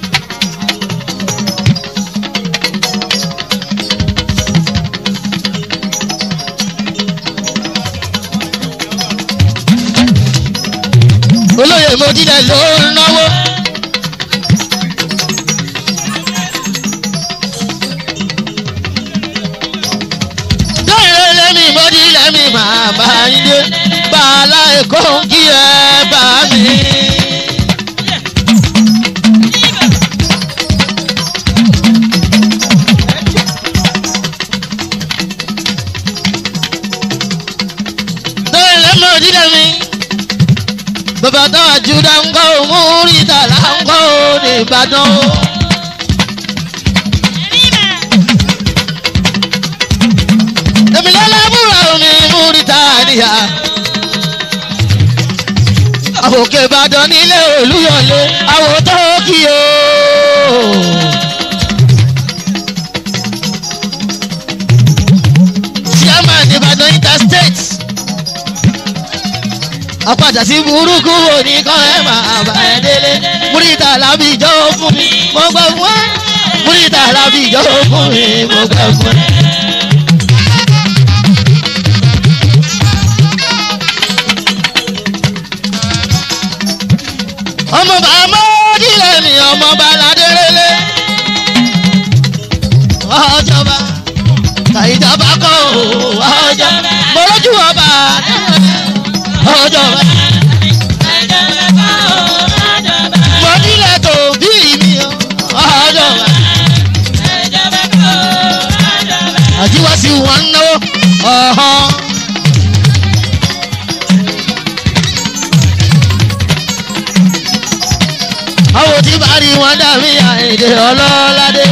olóyè mojílẹ̀ ló ń náwó. lóyè lẹ́mí mojílẹ̀ mi máa bá yín dé bàálà èkó ń kí ẹ bá mi. lóyè lẹ́mí mojílẹ̀ mi bàbá tó àjùdá ń kọ́ múrítà là ń kọ́ nìbàdàn. èmi lọ́lábùrà mi múrítà níyà. àwòkè ìbàdàn nílé olúyọ̀lé àwòtọ́ kí o. chairman ìbàdàn interstate àpàdà sí burúkú wo ní kọ́ ẹ máa bá ẹ délé múrítà lábì ìjọ fún mi mo gbẹ fún ẹ múrítà lábì ìjọ fún mi mo gbẹ fún ẹ. ọmọ bàbá mọ́dílẹ̀ mi ọmọ baládérélé ọjọba tàìjọba kọ́ ọjọ́ mọ́lójú ọba ọjọba. mọ́dílẹ̀ tó bí mi ọjọba. àjíwá sí wọn náwó ọ̀hán. àwọn tí bá rí wọn dàbí àìdè ọlọ́ládé.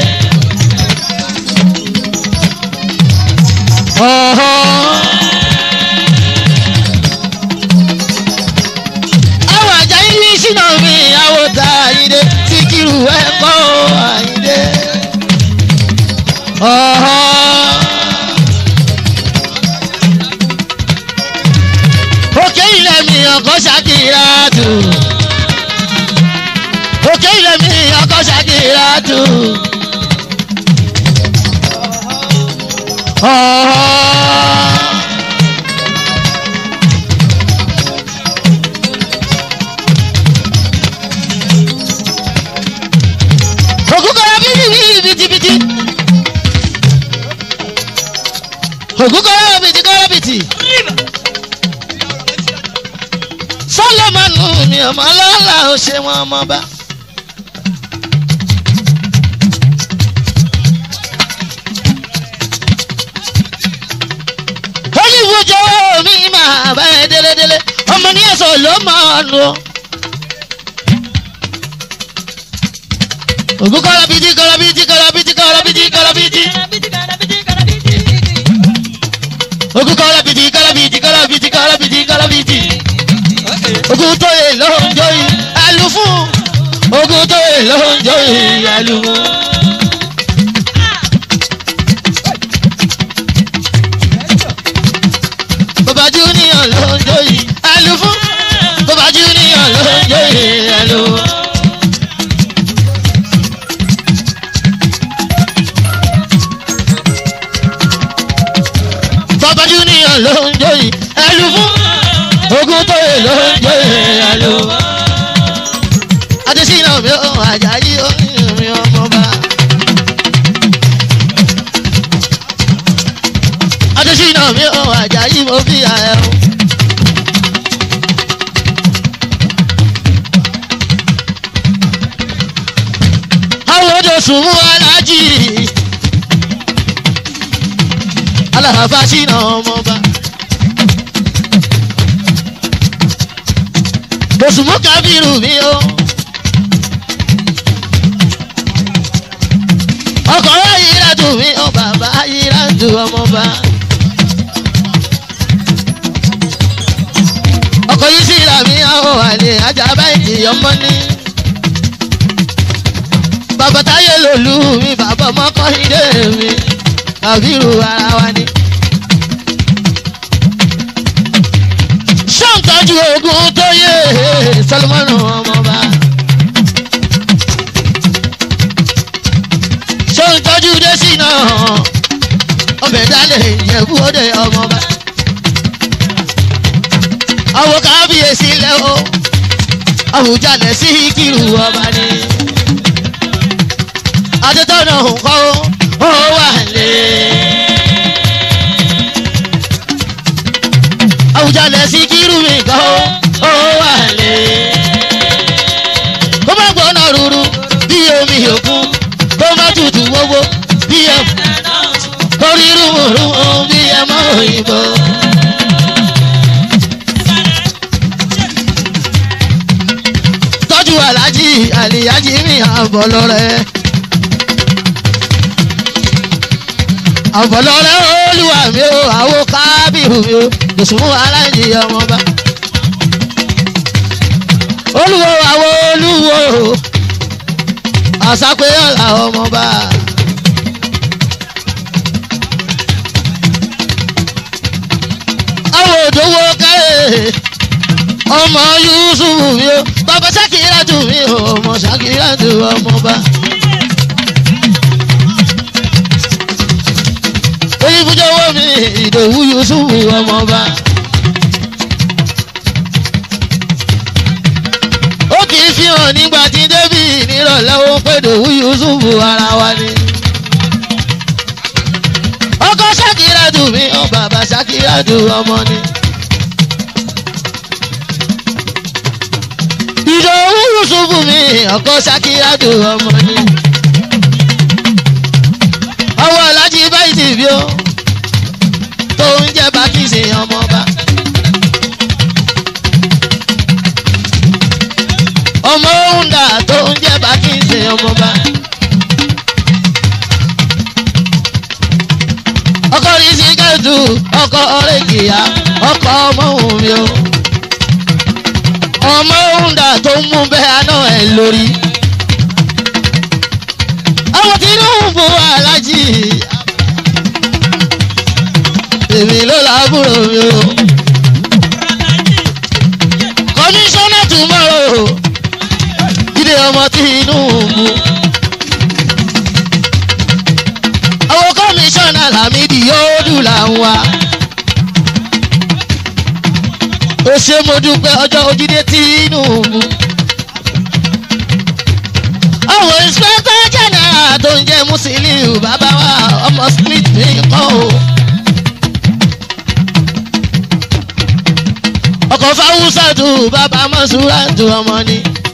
ọ̀hán. àwọn àjà yìí sínú mi àwọn tá àyíndé tí kìrù ẹ̀ kọ́ àyíndé. ọ̀hán. òkè ilẹ̀ mi ọkọ̀ ṣàkìrà tù òkè ilẹ̀ mi ọkọ̀ ṣàkìrà tù. Ògúnkọ̀rọ̀ bíbí bìtìbìtì. Ògúnkọ̀rọ̀ bìtìkọ̀rọ̀ bìtì. Sọ́lọ́mọ́nù mi ọmọ lọ́la ò ṣe wọn ọmọ bá. olùwòjò mi máa bá ẹ délédélé ọmọ ní ẹ̀sọ́ ló máa lò. ògùn kọ́lábìtì kọ́lábìtì kọ́lábìtì kọ́lábìtì kọ́lábìtì. ògùn kọ́lábìtì kọ́lábìtì kọ́lábìtì kọ́lábìtì kọ́lábìtì. ògùn tóye ló ń jó yìí ẹlú fún. ògùn tóye ló ń jó yìí ẹlú fún. bàbá junior ló ń jó yìí ẹlú fún. bàbá junior ló ń jó yìí ẹlú fún. bàbá junior ló ń jó yìí ẹlú fún. ogun tó yẹ ló ń jó yìí ẹlú fún. adesina mi ò ajayi mi ọmọba. adesina mi ò ajayi mo fi àyẹ̀ o. àwọn odò sùn mú alájì aláfa sínú ọmọba. Mùsùlùmí kábírù mi o. Ọkọ̀ ayírádù mi o bàbá ayírádù ọmọba. Ọkọ̀ yìí sí ìlà àlè ajá báyìí ọmọ ní. bàbá táyé lòlú mi bàbá ọmọ kọ́hídé mi àbírù ara wa ni. ṣọ́ǹtọ́jú ogun tó yé sọlọ́mọ́nù ọmọba. ṣọ́ǹtọ́jú dẹ́sí náà ọbẹ̀ dálẹ̀ ìjẹ̀bú òde ọmọba. àwọn kábíyèsí lẹ́ o àwùjalẹ̀ sí kírù ọba ni. adétọ́nà nǹkan ó wà lé. àwùjalẹ̀ sí kírù mi kan ó wà lé. kó má gbóná rúru bí omi òkun kó má tutù wọ́wọ́ bí ẹ kórí rúmùrúmù bí ẹ mọ́ òyìnbó. tọ́jú alájí àlìyájí mi àbọ̀lọ́rẹ́. àbọ̀lọ́rẹ́ olúwa mi ò àwo kábíhù mi ò lùsùnmù aláǹjì ọmọba. olúwo àwo olúwo àsápé ọ̀la ọmọba. àwọn òdòwò kárẹ̀ ọmọ yusufu mi o bàbá sakiratu mi o ọmọ sakiratu ọmọba. oyinbujọwọ mi ìdòwú yusufu ọmọba. ó kì í fi hàn nígbà tí débì nírọ̀lẹ́ ó pé ìdòwú yusufu ara wa ni. ọkọ sakiratu mi o bàbá sakiratu ọmọ ni. ìdòwú yusufu mi ọkọ sakiratu ọmọ ni. ọwọ́ alájí báyìí ti bí ó tó ń jẹ́ bákìsì ọmọba. ọmọ òǹdà tó ń jẹ́ bákìsì ọmọba. ọkọ rí sí kẹ́tù ọkọ ọ̀rẹ́ kìyà ọkọ ọmọ òun mi o ọmọ òǹdà tó ń mú bẹ́ẹ̀ àná ẹ̀ lórí. àwọn tinubu alájì èmi ló lábúrò mi o. kọmíṣánná tomorrow jíde ọmọ tinubu. àwọn kọmíṣánná làmídì yóò dùn làwọn wa ó ṣe mo dúpẹ́ ọjọ́ ojídé Tinubu. àwọn inspector general tó ń jẹ́ Musiliu bàbá wa ọmọ smith ní kọ́ o. ọkọ̀ fáwùsàtù bàbá mọ́sùràtù ọmọ ni.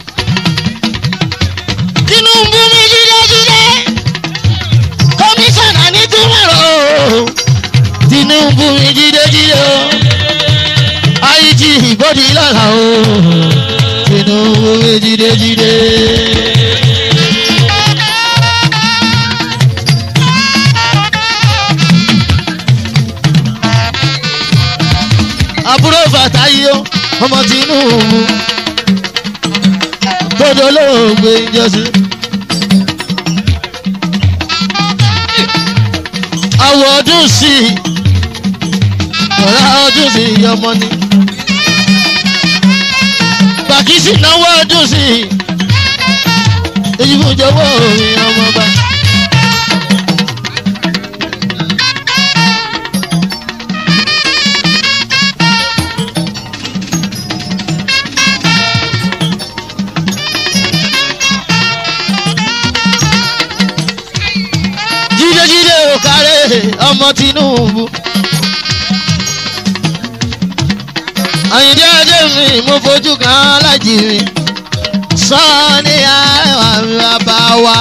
Tinubu mi jídéjídé kọmíṣánná ní túmọ̀rọ̀ Tinubu mi jídéjídé o àìjí ìgbọ́dí lọ́la o Tinubu mi jídéjídé. àbúrò fàtáyé o ọmọ Tinubu gbọdọ olóògbé ìjọsí. àwọ̀ ọdún sí i ọ̀rá ọdún sí i ọmọ ni. bàkísì náwó ọdún sí i èyí fún jọ̀wọ́ òun ọmọ bá. jídéjídé òkàrẹ́ ọmọ Tinubu. àyìndé ajé mi mo fojú kan alájì mi sọ ní àrẹwà mi bàbá wa.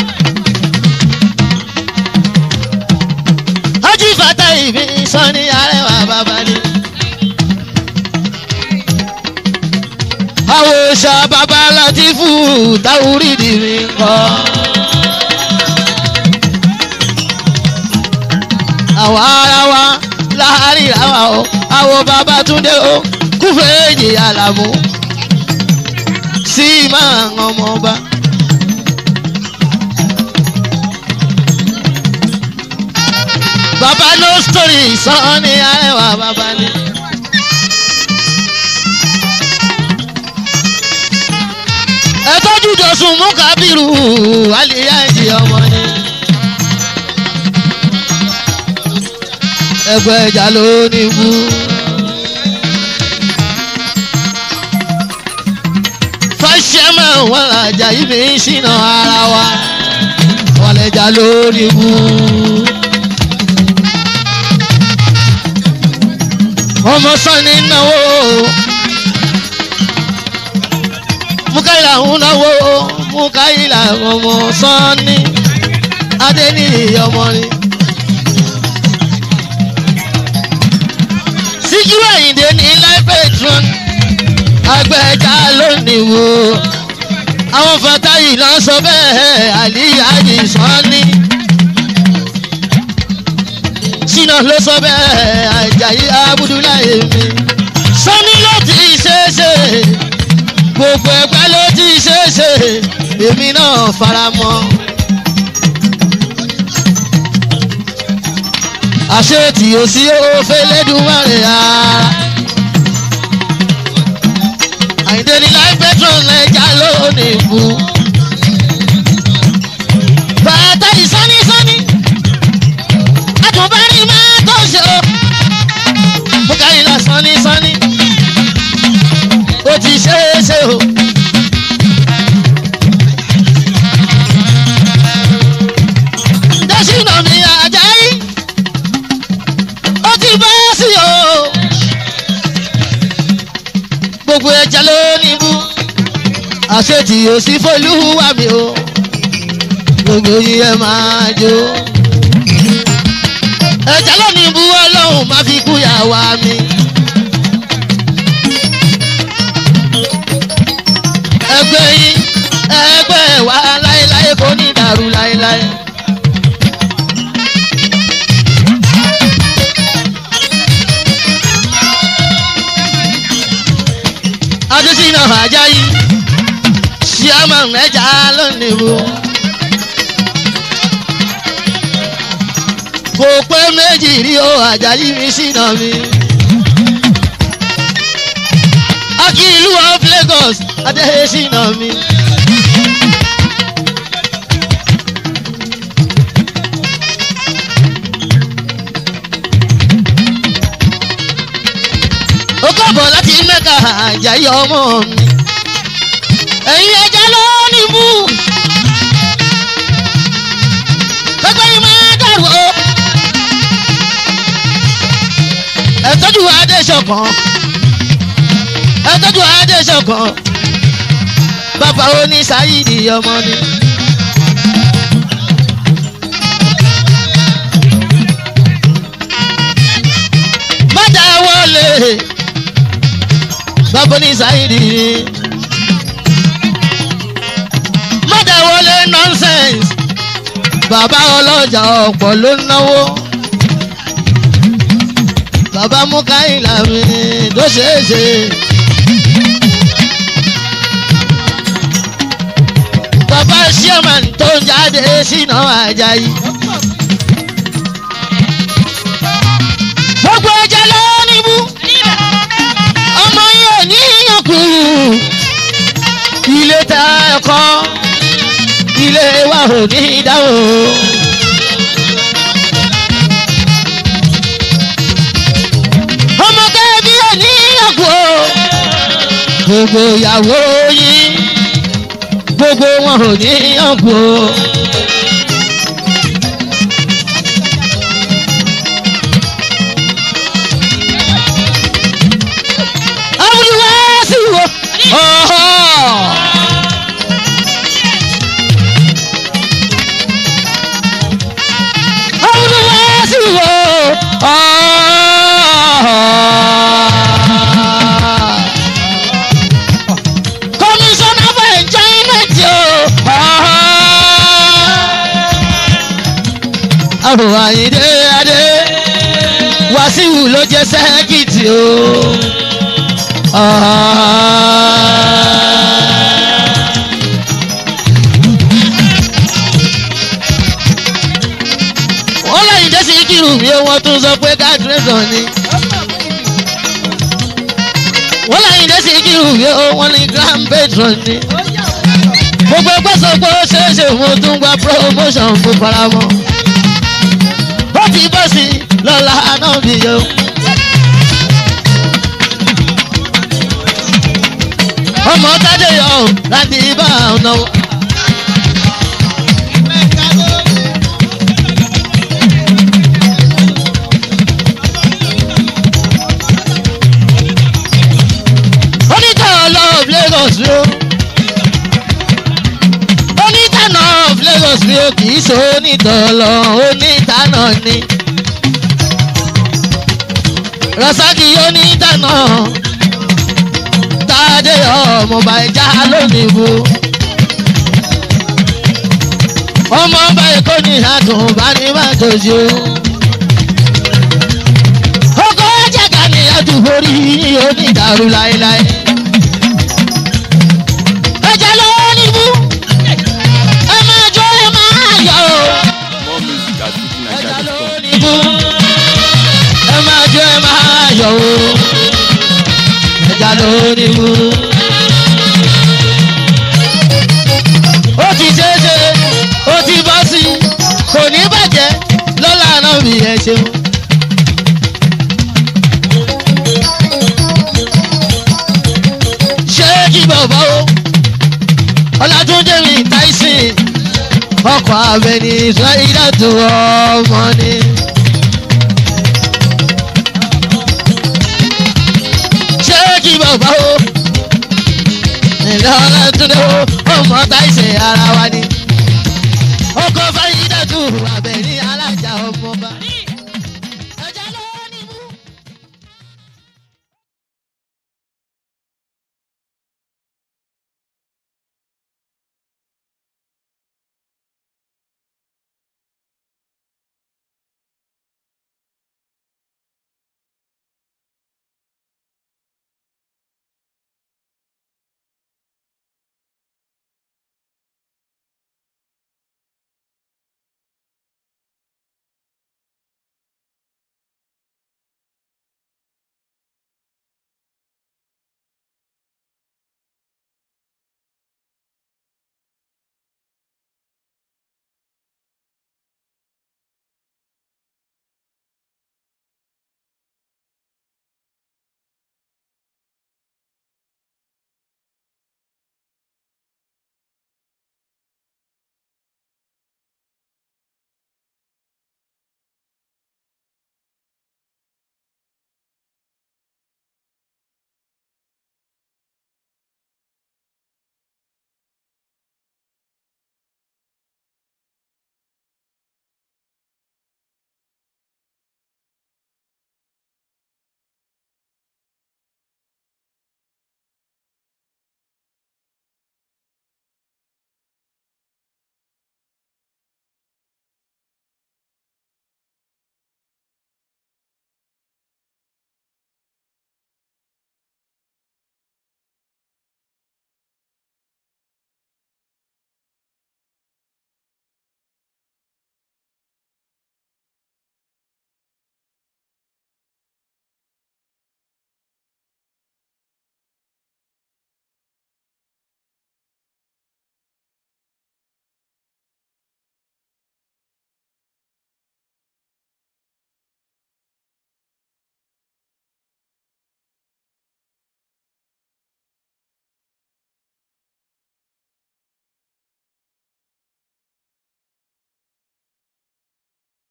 ojú fata ìbí sọ ní àrẹwà bàbá ni. àwòṣà bàbá Látìfù táwùrìdì mi kọ́. àwọn ará wa láàárín àwa o àwọn bàbá túndé o kúfèéjì àlàmú sí máa ń ọmọ ọba. bàbá no story sọ ní àẹwà bàbá ni. ẹ tọ́jú jọ̀sùn mú kábírù àlìyá ìdí ọmọ ni. ẹgbẹ́ ìjà ló ní kú. fàṣẹmọ wọn àjà yìí fi ń ṣìnà ara wa wọn lè jà ló ní kú. ọmọ sani náwó mukaila ń náwó mukaila ọmọ sani adéníyì ọmọ ni. síkírù àyìndé ní life patron agbẹja lónìí wo àwọn fatayi náà sọ bẹ́ẹ̀ àlíyájì sọ́ni ṣínà ló sọ bẹ́ẹ̀ àjàyí abudulayi mi sọ́ni ló ti ṣeéṣe gbogbo ẹgbẹ́ ló ti ṣeéṣe èmi náà fara mọ́. àṣé tí o sí ó fẹ́lẹ́dùmarè ara. àyíndé ní láì pẹ́trọ̀n ẹja lónìí kú. bàtà ìsánísání àtúbárí máa tó ṣe o. mo ká ìlà sánísání ó ti ṣe é ṣe o. dẹ́sínà mi àjáyí ó ti bá sí o. gbogbo ẹja ló ní bú àṣetì ò sí fọlúwà mi o gbogbo yìí ẹ máa jó. ẹja ló ní bú ọlọ́run má fi kú yàwá mi. ẹgbẹ́ yín ẹgbẹ́ wa láéláé kò ní dàrú láéláé. adesina ajayi chairman ẹja lónìí wo. kò pé méjì rí o ajayi mi sínà mi. akí ìlú of lagos adesina mi. ó kọ̀bọ̀ láti mẹ́ka àjàyí ọmọ mi. ẹ̀yin ẹja ló ní mú. pẹ́pẹ́ yìí máa dàrú o. ẹ tọ́jú adéṣọ̀kan. ẹ tọ́jú adéṣọ̀kan. bàbá oní sáyidi ọmọ ni. má dáwọ́ lé bàbá ní sáyidi mọ́tàwọlé nonsense bàbá ọlọ́jà ọ̀pọ̀ ló ń náwó bàbá mukaila mi tó ṣeé ṣe. bàbá sherman tó ń jáde sínú ajayi. gbogbo ẹja ló ní mú ọmọ yóò ní yànkú ilé ta ẹ̀kọ́ ilé wa ò ní dáhùn. ọmọ kẹ́bí ò ní yànkú gbogbo ìyàwó yín gbogbo wọn ò ní yànkú. awùlùwà sí wo. awùlùwà sí wo. komisanna for enjoyment o. àwọn àyíndé adé wàsíù ló jẹ sẹ́kìtì o. Ah. síkírù mi ó wọ́n tún sọ pé kádírẹ́sọ̀ ni. wọ́n láyìn dé síkírù mi ó wọ́n ní grand patron ni. gbogbo gbèsògbò ṣeéṣe mo tún gba promotion fún faramọ́. ó ti bọ́ sí lọ́la náà bí yó. ọmọ tádé yọ láti bá ọ̀nà. onítàn love lagos rí o onítàn of lagos rí o kì í ṣe onítàn lọ onítàn ni rasaki onítàn tàdé ọmọọba ẹja lónìí bu ọmọọba èkó ní àtúnbá ní màtòjú ọkọ ẹjẹ ká ní àdúgbò rí onídàrú láéláé ẹjẹ lọ́wọ́ níbú ẹ máa jó ẹ máa yọ o More music at ẹjẹ fujininja.com. lọ́wọ́ níbú ẹ máa jó ẹ máa yọ o ẹjẹ lọ́wọ́ níbú. ó ti ṣeéṣe ó ti bọ́ sí kò ní bàjẹ́ lọ́la náà bí ẹ ṣeun. ṣé kí bàbá o ọlátúndé mi tyson ọkọ̀ abẹni israẹli tó ọmọ ni. ṣé kí bàbá o ìlú ọlátúndé o ọmọ tyson ara wa ni.